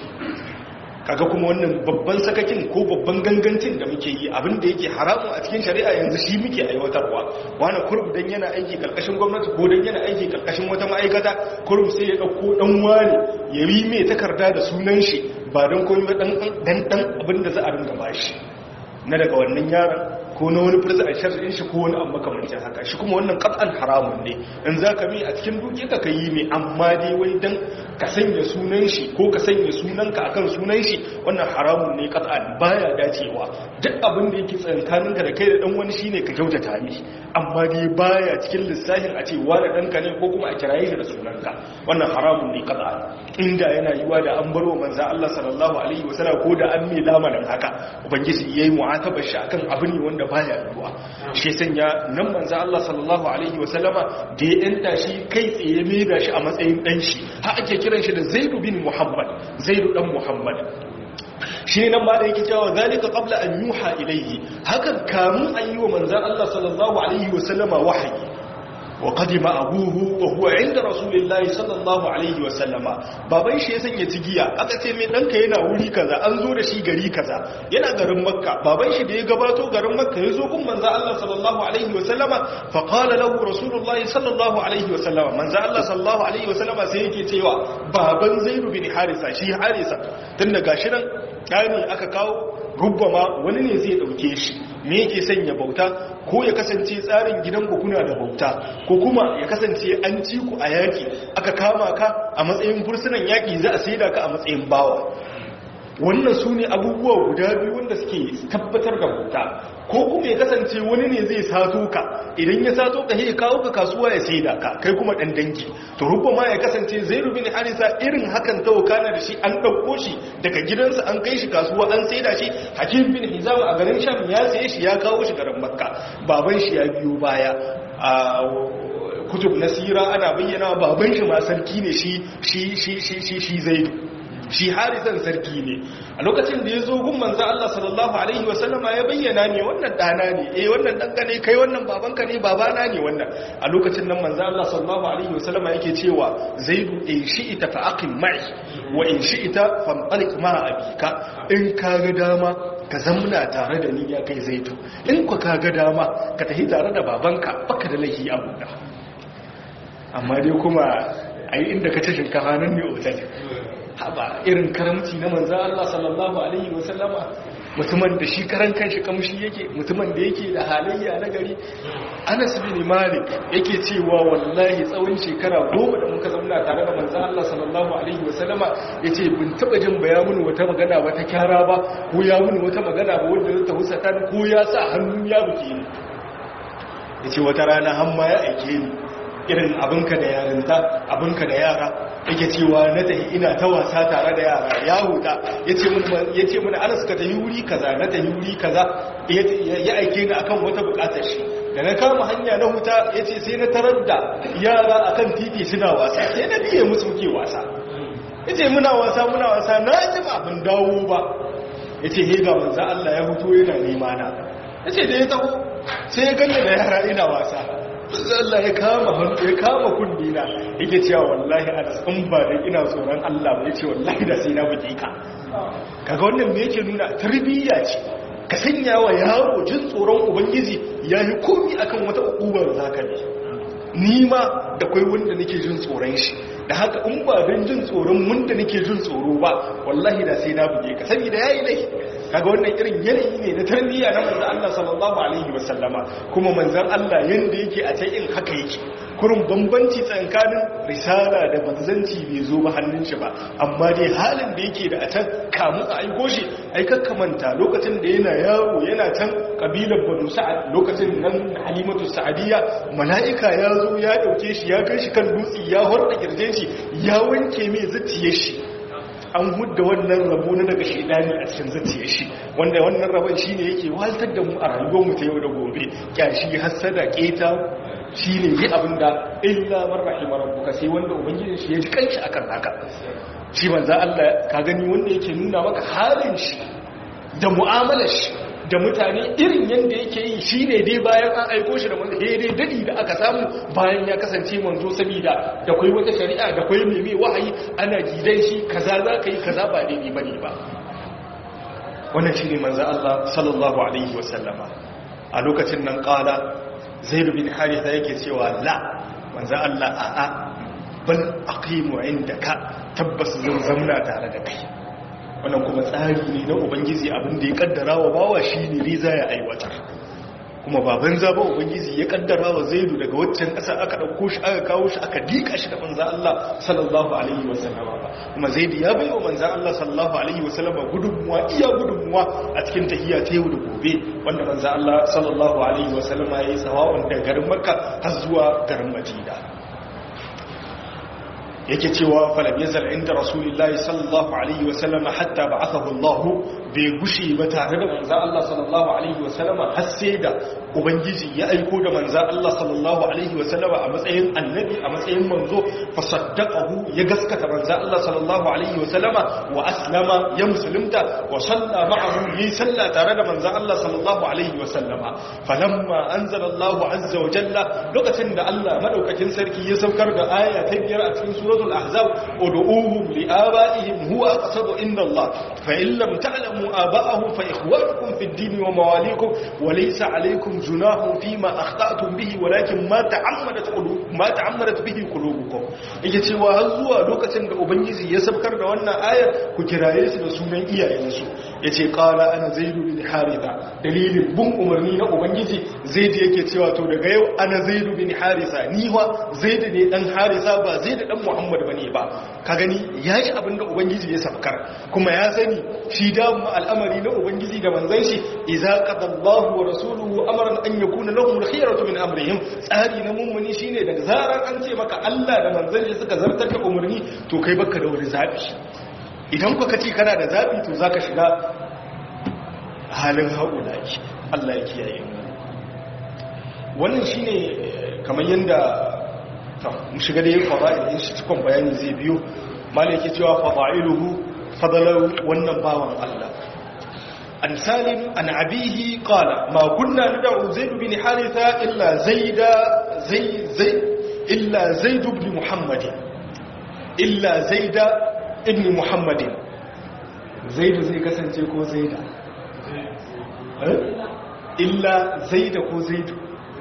kaga kuma wannan babban sakakin ko babban gangancin da muke yi abin da yake haramun a cikin shari'a yanzu shi muke aiwatarwa wani kurum dan yana aiki karkashin gwamnati ko dan yana aiki karkashin wata ma'aikata kurum sai ya dauko dan wani ya yi mai takarda da sunan shi ba don komai dan dan dan abin da za a ringa bashi na daga wannan yaron ko na wani fursa a shar'in shi ko wani amma makamancin haka shi kuma wannan qat'an haramun ne in zaka mi a cikin duke ka yi mai amma dai wai dan ka sanya sunan shi ko ka sanya sunanka akan sunan shi wannan haramun ne qat'an baya dacewa duk abin da yake tsankaninka da kai da dan wani shine ka kyautata mi amma dai baya cikin lissafin a ce wani danka ne ko kuma a kiraye shi da sunanka wannan haramun ne qat'an inda yana yiwa da an baro manzo Allah sallallahu alaihi wasallam ko da an mai lamarin haka ubangiji yayi mu'atabar shi akan abin ne wanda baya yiwa shi sanya nan manzo Allah sallallahu alaihi wasallama da ya yanta shi kai tsaye mai da shi a matsayin dan shi har ake kiran shi da Zaid bin Muhammad Zaid dan Muhammad shi nan ma da yake cewa zalika qabla an yuha ilayhi hakan kamun an yi wa manzo Allah sallallahu alaihi wasallama wahayi وقدم أبوه وهو عند رسول الله صلى الله عليه وسلم baban shi ya sanya cigiya aka ce mai danka yana wuri kaza an zo da shi gari kaza yana garin makka baban shi da ya gabato garin makka ya zo kun manzo Allah sallallahu alaihi wasallama fa qala lahu rasulullah sallallahu alaihi wasallama manzo Allah sallallahu alaihi wasallama sai yake cewa baban zaid bin harisa shi harisa tunda gashi nan kani aka kawo rubbama wani ne zai dauke shi me yake sanya bauta ko ya kasance tsarin gidan ku kuna da bauta ko kuma ya kasance an ci ku a yaki aka kama ka a matsayin fursunan yaki za a saida ka a matsayin bawa wannan su ne abubuwa guda biyu wanda suke tabbatar da bauta ko kuma ya kasance wani ne zai sato ka idan ya sato ka ya kawo ka kasuwa ya saida ka kai kuma dan dangi to rubba ma ya kasance zai rubi ne harisa irin hakan ta wakana da shi an ɗauko shi daga gidansa an kai shi kasuwa an saida shi hakim bin hizam a garin sham ya saye shi ya kawo shi garin makka baban shi ya biyo baya a kutub nasira ana bayyana baban shi ma sarki ne shi shi shi shi shi zaidu shi harisan sarki ne a lokacin da ya zo gun manzo Allah sallallahu alaihi wasallama ya bayyana ne wannan dana ne eh wannan danka ne kai wannan babanka ne babana ne wannan a lokacin nan manzo Allah sallallahu alaihi wasallama yake cewa zaidu in shi'ita fa aqim ma'i wa in shi'ita famtalik ma abika in ka ga dama ka zamna tare da ni ya kai zaidu in ku ka ga dama ka tafi tare da babanka baka da laifi a buɗa amma dai kuma a yi inda ka ci shinkafa nan ne otal haɓa irin karamci na manzan Allah sallallahu Alaihi wasallama mutumin da shi karan kanshi kamshi yake mutumin da yake da halayya na gari anas bin malik yake cewa wallahi tsawon shekara goma da muka zauna tare da manzan Allah sallallahu alaihi wasallama yace bin taba jin bayanin wata magana ba ta kyara ba ko ya mun wata magana ba wanda ta husata ko ya sa hannu ya buke ni yace wata rana har ma ya aike ni irin abinka da yarinta abinka da yara yake cewa na tafi ina ta wasa tare da yara ya huta ya ce mana ana suka tafi wuri kaza na tafi wuri kaza ya aike ni akan wata bukatar shi da na kama hanya na huta ya ce sai na tarar da yara akan titi suna wasa sai na biye musu ke wasa ya ce muna wasa muna wasa na ji abin dawo ba ya ce hega manza Allah ya huto yana nema na ya ce da ya taho sai ya ganni da yara ina wasa Allah ya kama hannu ya kama kundi na yake cewa wallahi a tsan ba da ina tsoron Allah ba yace wallahi da sai na buge ka kaga wannan me yake nuna tarbiyya ce ka sanya wa yaro jin tsoron ubangiji yayi komi akan wata ukubar zaka ne ni ma da kai wanda nake jin tsoron shi da haka in ba don jin tsoron wanda nake jin tsoro ba wallahi da sai na buge ka saboda yayi laifi kaga wannan irin yanayi ne na tarbiyya na manzon Allah sallallahu alaihi wasallama kuma manzon Allah yanda yake a can in haka yake kurin bambanci tsakanin risala da manzanci bai zo ba hannun shi ba amma dai halin da yake da a can kamu a aiko shi ai kakkamanta lokacin da yana yawo yana can kabilar banu sa'ad lokacin nan halimatu sa'adiyya mala'ika ya zo ya dauke shi ya kai shi kan dutse ya horda kirjin shi ya wanke mai zuciyar shi an hudda wannan rabo na daga shaidani a cikin zuciyar shi wanda wannan rabon shine yake waltar da mu a rayuwar mu ta yau da gobe kyashi hasada keta shine yi abinda illa man rahimar rabbuka sai wanda ubangijin shi ya ji kanshi akan haka shi manzo Allah ka gani wanda yake nuna maka halin shi da mu'amalar shi da mutane irin yadda yake yi shi ne dai bayan an aiko shi da manzo dai dadi da aka samu bayan ya kasance manzo saboda da kwai wata shari'a da kwai mai mai wahayi ana gidan shi kaza za ka yi kaza ba daidai bane ba wannan shi ne manzo Allah sallallahu alaihi wasallama a lokacin nan kala zaid bin haritha yake cewa la manzo Allah a'a bal aqimu indaka tabbas zan zamna tare da kai wannan kuma tsari ne na ubangiji abin da ya kaddara wa bawa shi ne riza ya aiwatar kuma baban zaba ubangiji ya kaddara wa zaidu daga waccan ƙasa aka ɗauko shi aka kawo shi aka dika shi da manzan Allah sallallahu alaihi wasallama ba kuma zaidu ya bai wa manzan Allah sallallahu alaihi wasallama gudunmuwa iya gudunmuwa a cikin tahiyya ta yau da gobe wanda manzan Allah sallallahu alaihi wasallama ya yi sawa'un daga garin makka har zuwa garin madina yake cewa falam yazal inda rasulullahi sallallahu alaihi wasallam hatta ba'athahu Allah bai gushi ba tare da manzo Allah sallallahu alaihi wasallam har sai da ubangiji ya aiko da manzo Allah sallallahu alaihi wasallam a matsayin annabi a matsayin manzo fa saddaqahu ya gaskata manzo Allah sallallahu alaihi wasallama wa aslama ya musulunta wa salla ma'ahu yi salla tare da manzo Allah sallallahu alaihi wasallama falamma anzala Allah azza wa jalla lokacin da Allah madaukakin sarki ya saukar da aya ta biyar a cikin suratul ahzab ud'uhum li abaihim huwa aqsadu inda Allah fa in lam ta'lamu aba'ahum fa ikhwanukum fid din wa mawalikum wa laysa alaykum junahun fima akhta'tum bihi walakin ma ta'ammadat qulub ma ta'ammadat bihi qulubukum yake cewa har zuwa lokacin da ubangiji ya saukar da wannan ayar ku kiraye su da sunan iyayensu yace qala ana zaidu bin haritha dalilin bin umarni na ubangiji zaidu yake cewa to daga yau ana zaidu bin haritha ni wa zaidu ne dan haritha ba zaidu dan muhammad bane ba ka gani yayi abin da ubangiji ya saukar kuma ya sani shi da al'amari na ubangiji da manzon shi idza qadallahu wa rasuluhu amran an yakuna lahum al-khiyaratu min amrihim tsari na mummuni shine daga zaran an ce maka Allah da manzon shi suka zartar da umarni to kai baka da wani zabi idan kuka ce kana da zabi to zaka shiga halin haulaki Allah ya kiyaye mu wannan shine kamar yanda mu shiga da yin fada'il shi cikon bayani zai biyo malai yake cewa fada'iluhu fadalar wannan bawan Allah an salim an abihi qala ma kunna nad'u zaid bin haritha illa zaida zai zai illa zaid ibn muhammad illa zaida ibn muhammad zaid zai kasance ko zaida illa zaida ko zaidu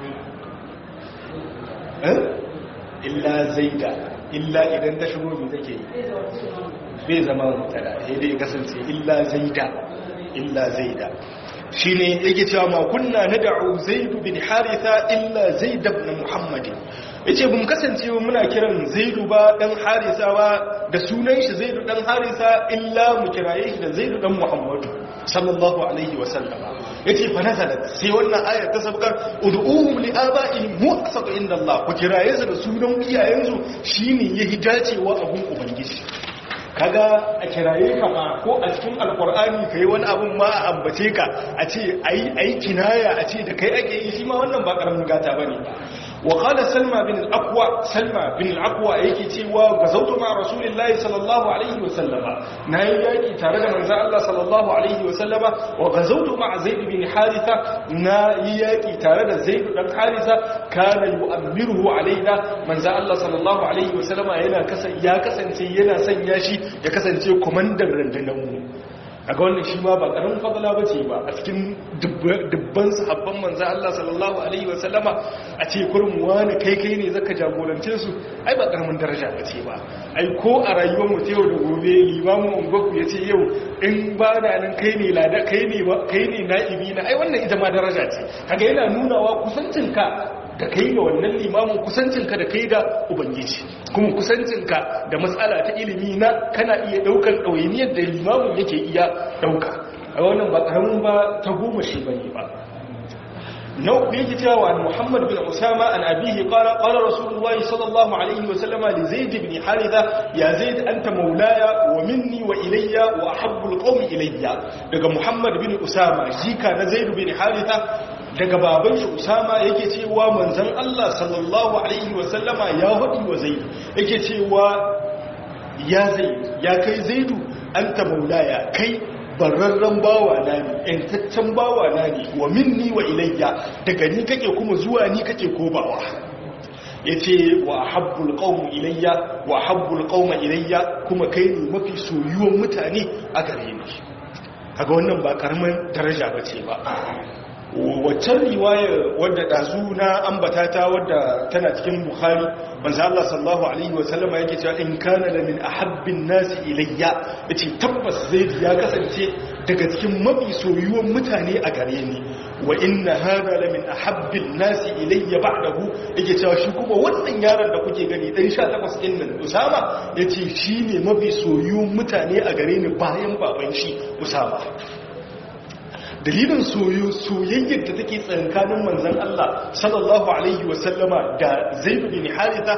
illa zaida illa idan ta shigo mai take bai zama mutada sai dai kasance illa zaida illa zaida shine yake cewa ma kunna nad'u zaid bin haritha illa zaid ibn muhammad yace bum kasance muna kiran zaidu ba dan harisa ba da sunan shi zaidu dan harisa illa mu kiraye shi da zaidu dan muhammadu sallallahu alaihi wa sallama yace fa nazalat sai wannan ayar ta sabkar ud'uhum li aba'ihim huwa aqsatu inda Allah ku kiraye su da sunan iyayensu shine yahi dacewa abun ubangiji kaga a kiraye ka ma ko a cikin alkur'ani ka yi wani abin ma a ambace ka a ce a yi kinaya a ce da kai ake yi shi ma wannan ba karamin gata ba ne wa kala salma bin al'akwa salma bin al'akwa yake cewa ga zautu ma rasulullahi sallallahu alaihi wa sallama na yi yaƙi tare da manzan Allah sallallahu alaihi wa sallama wa ga zautu ma zaid bin haritha na yi yaƙi tare da zaid dan haritha kana yu'ammiruhu alaina manzan Allah sallallahu alaihi wa sallama yana ya kasance yana sanya shi ya kasance kwamandan rundunanmu a ga wannan shi ma ba ƙarin fadala ba ce ba a cikin dubban sahabban manzan Allah sallallahu Alaihi wasallama a ce kurin wani kai kai ne zaka jagorance su ai ba ƙaramin daraja ba ce ba ai ko a rayuwar mu yau da gobe limamin ungwaku ya ce yau in ba da nan kai ne lada kai ne kai ne na'ibi na ai wannan ita ma daraja ce kaga yana nunawa kusancinka da kai da wannan limamin kusancinka da kai da ubangiji kuma kusancinka da matsala ta ilimi na kana iya daukar ɗawainiyar da limamin yake iya dauka a wannan ba ƙaramin ba ta goma shi ba ne ba na uku yake cewa an muhammad bin usama an abihi qala qala rasulullahi sallallahu alaihi wa sallama li zaid ibn haritha ya zaid anta maulaya wa minni wa ilayya wa ahabbu alqawmi ilayya daga muhammad bin usama jika na zaid bin haritha daga baban shi usama yake cewa manzon Allah sallallahu alaihi wasallama ya hudi wa zaid yake cewa ya zaid ya kai zaidu anta maulaya kai bararren bawa na ne yantaccen bawa na ne wa minni wa ilayya daga ni kake kuma zuwa ni kake kobawa yace wa habbul qawm ilayya wa habbul qawm ilayya kuma kai ne mafi soyuwan mutane a gare ni kaga wannan ba karamin daraja bace ba waccan riwayar wadda ɗazu na ambata ta wadda tana cikin bukhari manzo Allah sallallahu alaihi wasallama yake cewa in kana la min ahabbin nasi ilayya yace tabbas zai ya kasance daga cikin mafi soyuwan mutane a gare ni wa inna hada la min ahabbin nasi ilayya ba'dahu yake cewa shi kuma wannan yaron da kuke gani dan 18 din nan Usama yace shine mafi soyuwan mutane a gare ni bayan baban shi Usama dalilin soyayyar da take tsankanin manzan Allah sallallahu alaihi wasallama da zaidu bin haritha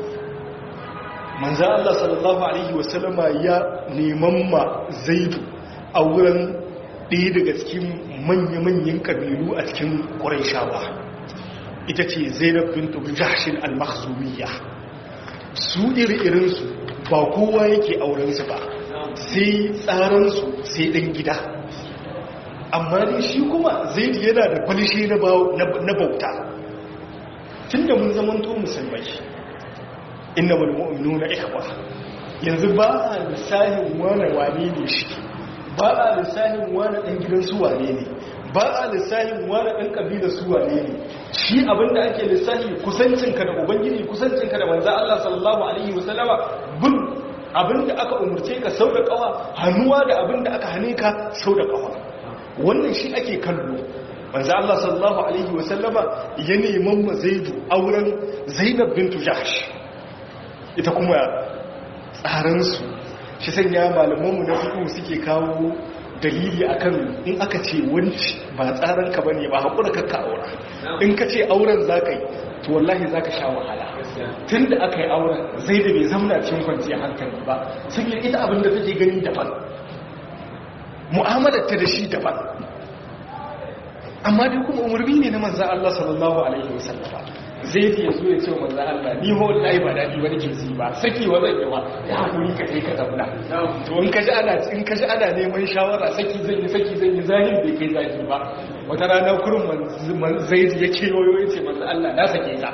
manzan Allah sallallahu alaihi wasallama ya neman ma zaidu a wurin ɗaya daga cikin manya-manyan ƙabilu a cikin ƙuraishawa ita ce zainab bin jahshin al-makhzumiyya su iri-irinsu ba kowa yake aurensu ba sai tsaransu sai ɗan gida amma ne shi kuma zai yana da kwalishe na bauta tun da mun zamanto musulmai inna malmu'minu na ikwa yanzu ba a lissahin wane wane ne shi ba a lissahin wane ɗan gidan su wane ne ba a lissahin wane ɗan ƙabilar su wane ne shi abinda ake lissahi kusancinka da ubangiji kusancinka da manza Allah sallallahu alaihi wasallama bin abinda aka umarce ka sau da ƙawa hannuwa da abinda aka hane ka sau da ƙawa wannan shi ake kallo manzo Allah sallallahu alaihi wasallama ya neman ma Zaidu auren Zainab bintu Jahsh ita kuma tsaran su shi sanya malaman mu na fiqh suke kawo dalili akan in aka ce wanci ba tsaran ka bane ba hakura ka ka aura in ka ce auren zaka yi to wallahi zaka sha wahala tunda aka yi auren Zaidu bai zauna cikin kwanciyar hankali ba sai ita abin da take gani daban mu'amalar ta da shi daban amma dai kuma umarni ne na manzan Allah sallallahu alaihi wasallama zai ya zo ya ce wa manzan Allah ni ho wallahi ba daɗi ba nake ji ba saki wa zan yi ba ya hakuri ka kai ka zauna to in ka ji ana in ka ji ana neman shawara saki zan yi saki zan yi zahir bai kai zaki ba wata rana kurin man zai ya ce yoyo ya ce manzan Allah na sake ka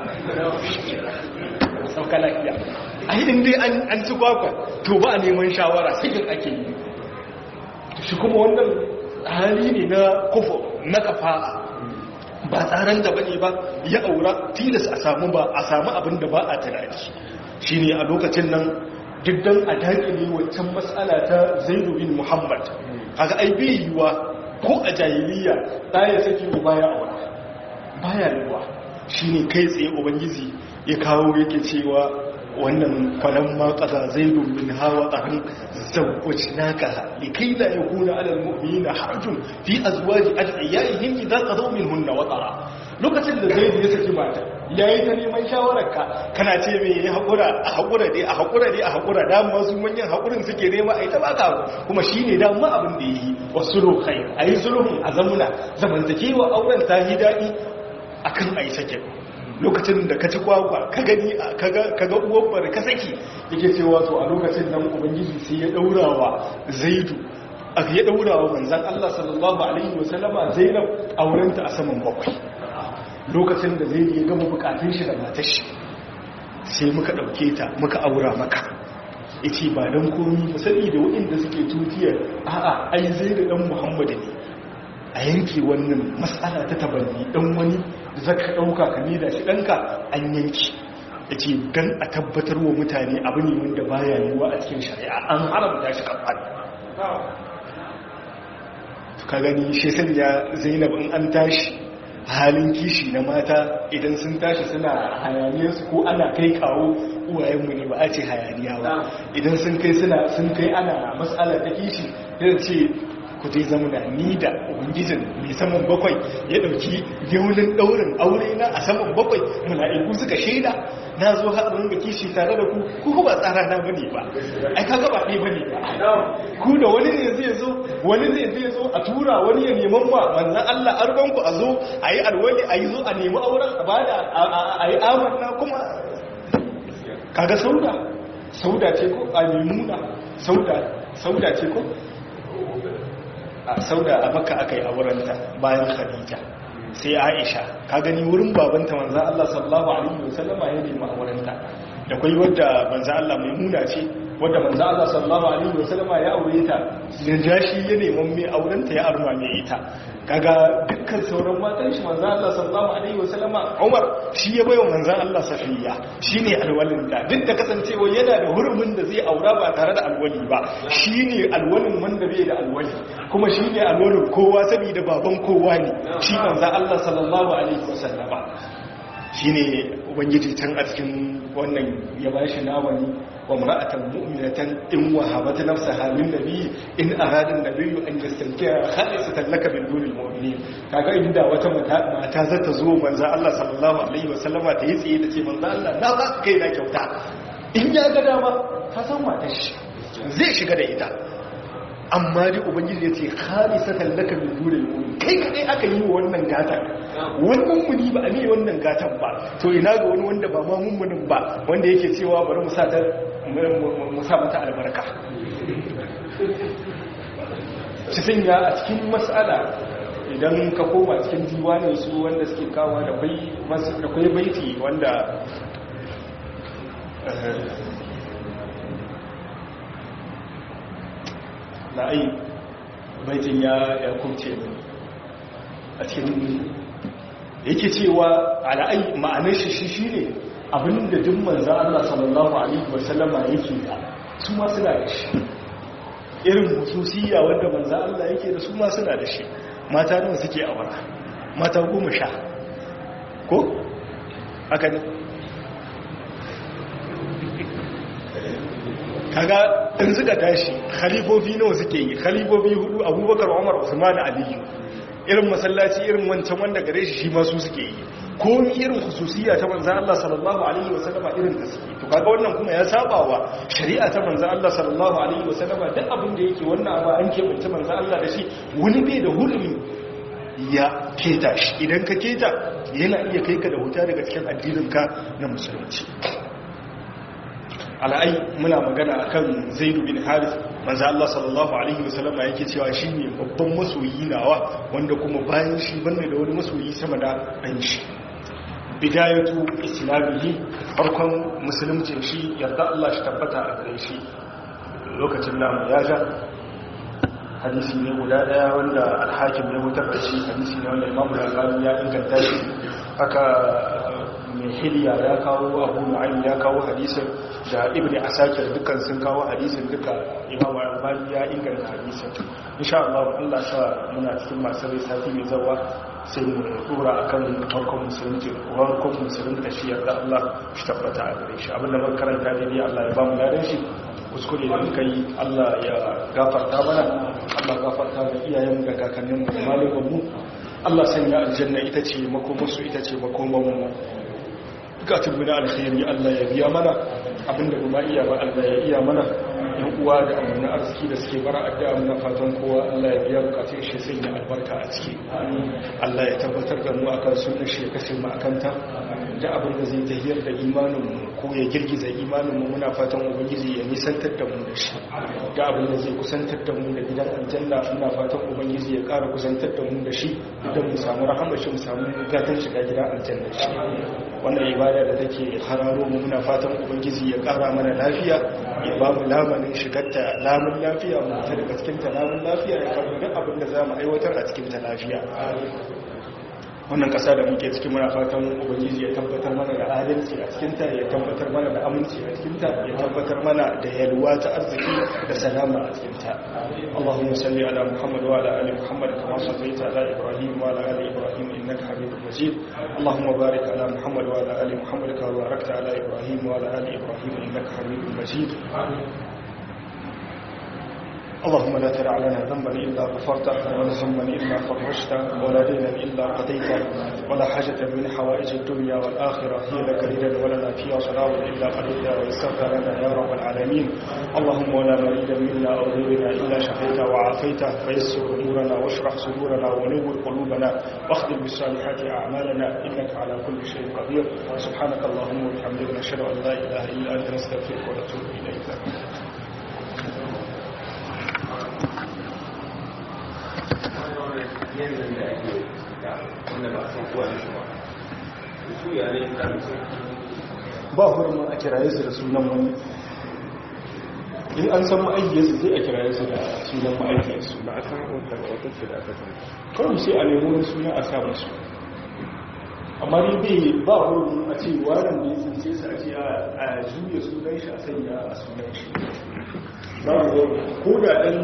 sauka lafiya a hidin dai an ci kwakwa to ba a neman shawara sakin ake yi shi kuma wannan hali ne na kufu na kafa'a ba tsaron da bane ba ya aura tilas a samu ba a samu abin da ba a tunani shine a lokacin nan diddan a dakile wancan matsala ta Zaid bin Muhammad kaga ai bai yiwa ko a jahiliya ya saki ba baya aura baya yiwa shine kai tsaye ubangiji ya kawo yake cewa wannan kwanan ma ƙasa zai domin hawa tsarin zauwaci naka likai da ya kuna alal mu'mini na harjun fi a zuwa ji adiyayihin idan ka zo min hunna watsara lokacin da zai ya saki mata ya yi ta neman shawararka kana ce mai ya haƙura a haƙura dai a haƙura dai a haƙura dama su manyan haƙurin suke nema a yi ta baka kuma shi ne dama abin da ya yi wasu rokai a yi sulhun a zamuna zamantakewa auren ta yi daɗi akan a yi sakin lokacin da ka ci kwakwa ka gani ka ga uwar ka saki yake cewa to a lokacin nan ubangiji sai ya daurawa zaidu ya daurawa manzan Allah sallallahu alaihi wasallama zainab aurenta a saman bakwai lokacin da zaidu ya gama bukatun shi da matar shi sai muka dauke ta muka aura maka yace ba dan komi ba sani da waɗanda suke tutiyar a'a ai zaidu dan muhammadu ne a yanke wannan matsala ta tabanni dan wani zaka ɗauka ka da shi ɗanka an yanki da ce don a tabbatar wa mutane abu ne wanda baya yiwuwa a cikin shari'a an haramta shi kafan ka gani shi sanya zainab in an tashi halin kishi na mata idan sun tashi suna hayaniyarsu ko ana kai kawo uwayenmu ne ba a ce hayaniya ba idan sun kai suna sun kai ana matsala ta kishi zai ce ku zai zama da ni da ubangijin mai saman bakwai ya dauki yaunin daurin aure na a saman bakwai mala'iku suka shaida na zo haɗin ga kishi tare da ku ku ba tsara na bane ba ai kaga ba ɗaya bane ba ku da wani ne zai zo wani ne zai zo a tura wani ya neman ma manzan Allah arban ku a zo a yi alwali a yi zo a nemi auren a bada a yi amanna kuma kaga sauda sauda ce ko a memuna sauda sauda ce ko a sauda a maka aka yi aurenta bayan khadija sai aisha ka gani wurin babanta manza Allah sallallahu alaihi wasallama ya nemi aurenta da kwai wadda manza Allah mai muna ce wadda manza Allah sallallahu alaihi wasallama ya aure ta jashi ya neman mai aurenta ya arma mai ita kaga dukkan sauran matan shi manzo Allah sallallahu alaihi wasallama Umar shi ya bayo manzo Allah Safiya shine alwalin da duk da kasancewa yana da hurumin da zai aura ba tare da alwali ba shine alwalin wanda bai da alwali kuma shine alwalin kowa saboda baban kowa ne shi manzo Allah sallallahu alaihi wasallama shine ubangiji can a cikin wannan ya bashi nawani wa mar'atan mu'minatan in wahabat nafsaha lin nabi in arada an-nabiy an yastankiha khalisatan laka min dunil mu'minin kaga inda wata mata za ta zo manzo Allah sallallahu alaihi wasallama ta yi tsaye tace manzo Allah na ba kai na kyauta in ya ga dama ka san matar shi zai shiga da ita amma dai ubangiji ya ce khalisatan laka min dunil mu'minin kai kadai aka yi wa wannan gatan wannan muni ba a ne wannan gatan ba to ina ga wani wanda ba ma mummunin ba wanda yake cewa bari mu sa ta mu sa mata albarka cikin ya a cikin mas'ala idan ka koma cikin diwanin su wanda suke kawo da kwai baiti wanda la'ayi baitin ya kubce a cikin yake cewa ala'ai ma'anar shi shi ne abinda duk manza Allah sallallahu alaihi wasallama yake da su ma suna da shi irin hususiyya wanda manza Allah yake da su ma suna da shi mata nan suke awara mata goma sha ko haka ne kaga in suka tashi khalifofi nawa suke yi khalifofi hudu abubakar umar usman aliyu irin masallaci irin wancan wanda gare shi shi masu suke yi ko irin khususiyya ta manzan Allah sallallahu alaihi wasallama irin da suke to kaga wannan kuma ya saba wa shari'a ta manzan Allah sallallahu alaihi wasallama duk abin da yake wannan abu an keɓance manzan Allah da shi wani bai da hulmi ya keta shi idan ka keta yana iya kai ka da wuta daga cikin addininka na musulunci al'ai muna magana akan zaidu bin haris manzo Allah sallallahu alaihi wasallam yake cewa shine babban masoyi nawa wanda kuma bayan shi banda da wani masoyi sama da dan shi bidayatu islamihi farkon musulunci shi yarda Allah shi tabbata a gare shi lokacin namu ya ja hadisi ne guda daya wanda alhakim ya hutar da shi hadisi ne wanda imamu al-albani ya inganta shi aka mai hiliya ya kawo abu nu'aym ya kawo hadisin da ibni asakir dukkan sun kawo hadisin duka imamu al-albani ya inganta hadisin insha Allah Allah sa muna cikin masu rai sati mai zawa sai mu dora akan farkon musulunci farkon musulunci shi yarda Allah shi tabbata a gare shi abinda mun karanta daidai Allah ya ba mu ladan shi kuskure da muka yi Allah ya gafarta mana Allah gafarta da iyayen da kakanninmu da malamanmu Allah sanya aljanna ita ce makomarsu ita ce makomarmu bukatun mu na alkhairi Allah ya biya mana abinda kuma iya ba Allah ya iya mana yan uwa da amana arziki da suke bara addu'a muna fatan kowa Allah ya biya bukatun shi sanya albarka a ciki Allah ya tabbatar da mu akan sunnar shi ya kashe mu akan ta da abin da zai tahiyar da imanin mu ko ya girgiza imanin mu muna fatan ubangiji ya nisantar da mu da shi da abin da zai kusantar da mu da gidan aljanna muna fatan ubangiji ya ƙara kusantar da mu da shi idan mu samu rahama shi mu samu gatan shiga gidan aljanna shi wannan ibada da take hararo mu muna fatan ubangiji ya ƙara mana lafiya ya ba mu lamanin shigarta lamun lafiya mu ta daga cikin ta lamun lafiya ya karbi duk abin da za mu aiwatar a cikin ta lafiya wannan ƙasa da muke cikin muna fatan ubangiji ya tabbatar mana da adalci a cikinta ya tabbatar mana da aminci a cikinta ya tabbatar mana da yalwa ta arziki da salama a cikinta Allahumma salli ala Muhammad wa ala ali Muhammad kama sallaita ala Ibrahim wa ala ali Ibrahim innaka Hamidum Majid Allahumma barik ala Muhammad wa ala ali Muhammad kama barakta ala Ibrahim wa ala ali Ibrahim innaka Hamidum Majid اللهم لا تدع لنا ذنبا إلا غفرته ولا ذنبا إلا فرجته ولا دينا إلا قضيته ولا حاجة من حوائج الدنيا والآخرة هي لك ردا ولنا فيها صلاة إلا قضيتها ويسرت لنا يا رب العالمين اللهم ولا مريدا منا أو غيرنا إلا شفيته وعافيته فيسر أمورنا واشرح صدورنا ونور قلوبنا واخدم بالصالحات أعمالنا إنك على كل شيء قدير سبحانك اللهم وبحمدك نشهد أن لا إله إلا أنت نستغفرك ونتوب إليك yanayin da ake da wanda ba san kowa da shi ba su yare da su ba hurumin a kiraye su da sunan wani in an san ma'aikiyarsu sai a kiraye su da sunan ma'aikiyarsu ba a san wata wata da aka san kawai sai a nemo wani suna a sa musu amma ni bai ba hurumin a ce waran da ya tsince su a ce a juya sunan shi a sanya a sunan shi ba ko da ɗan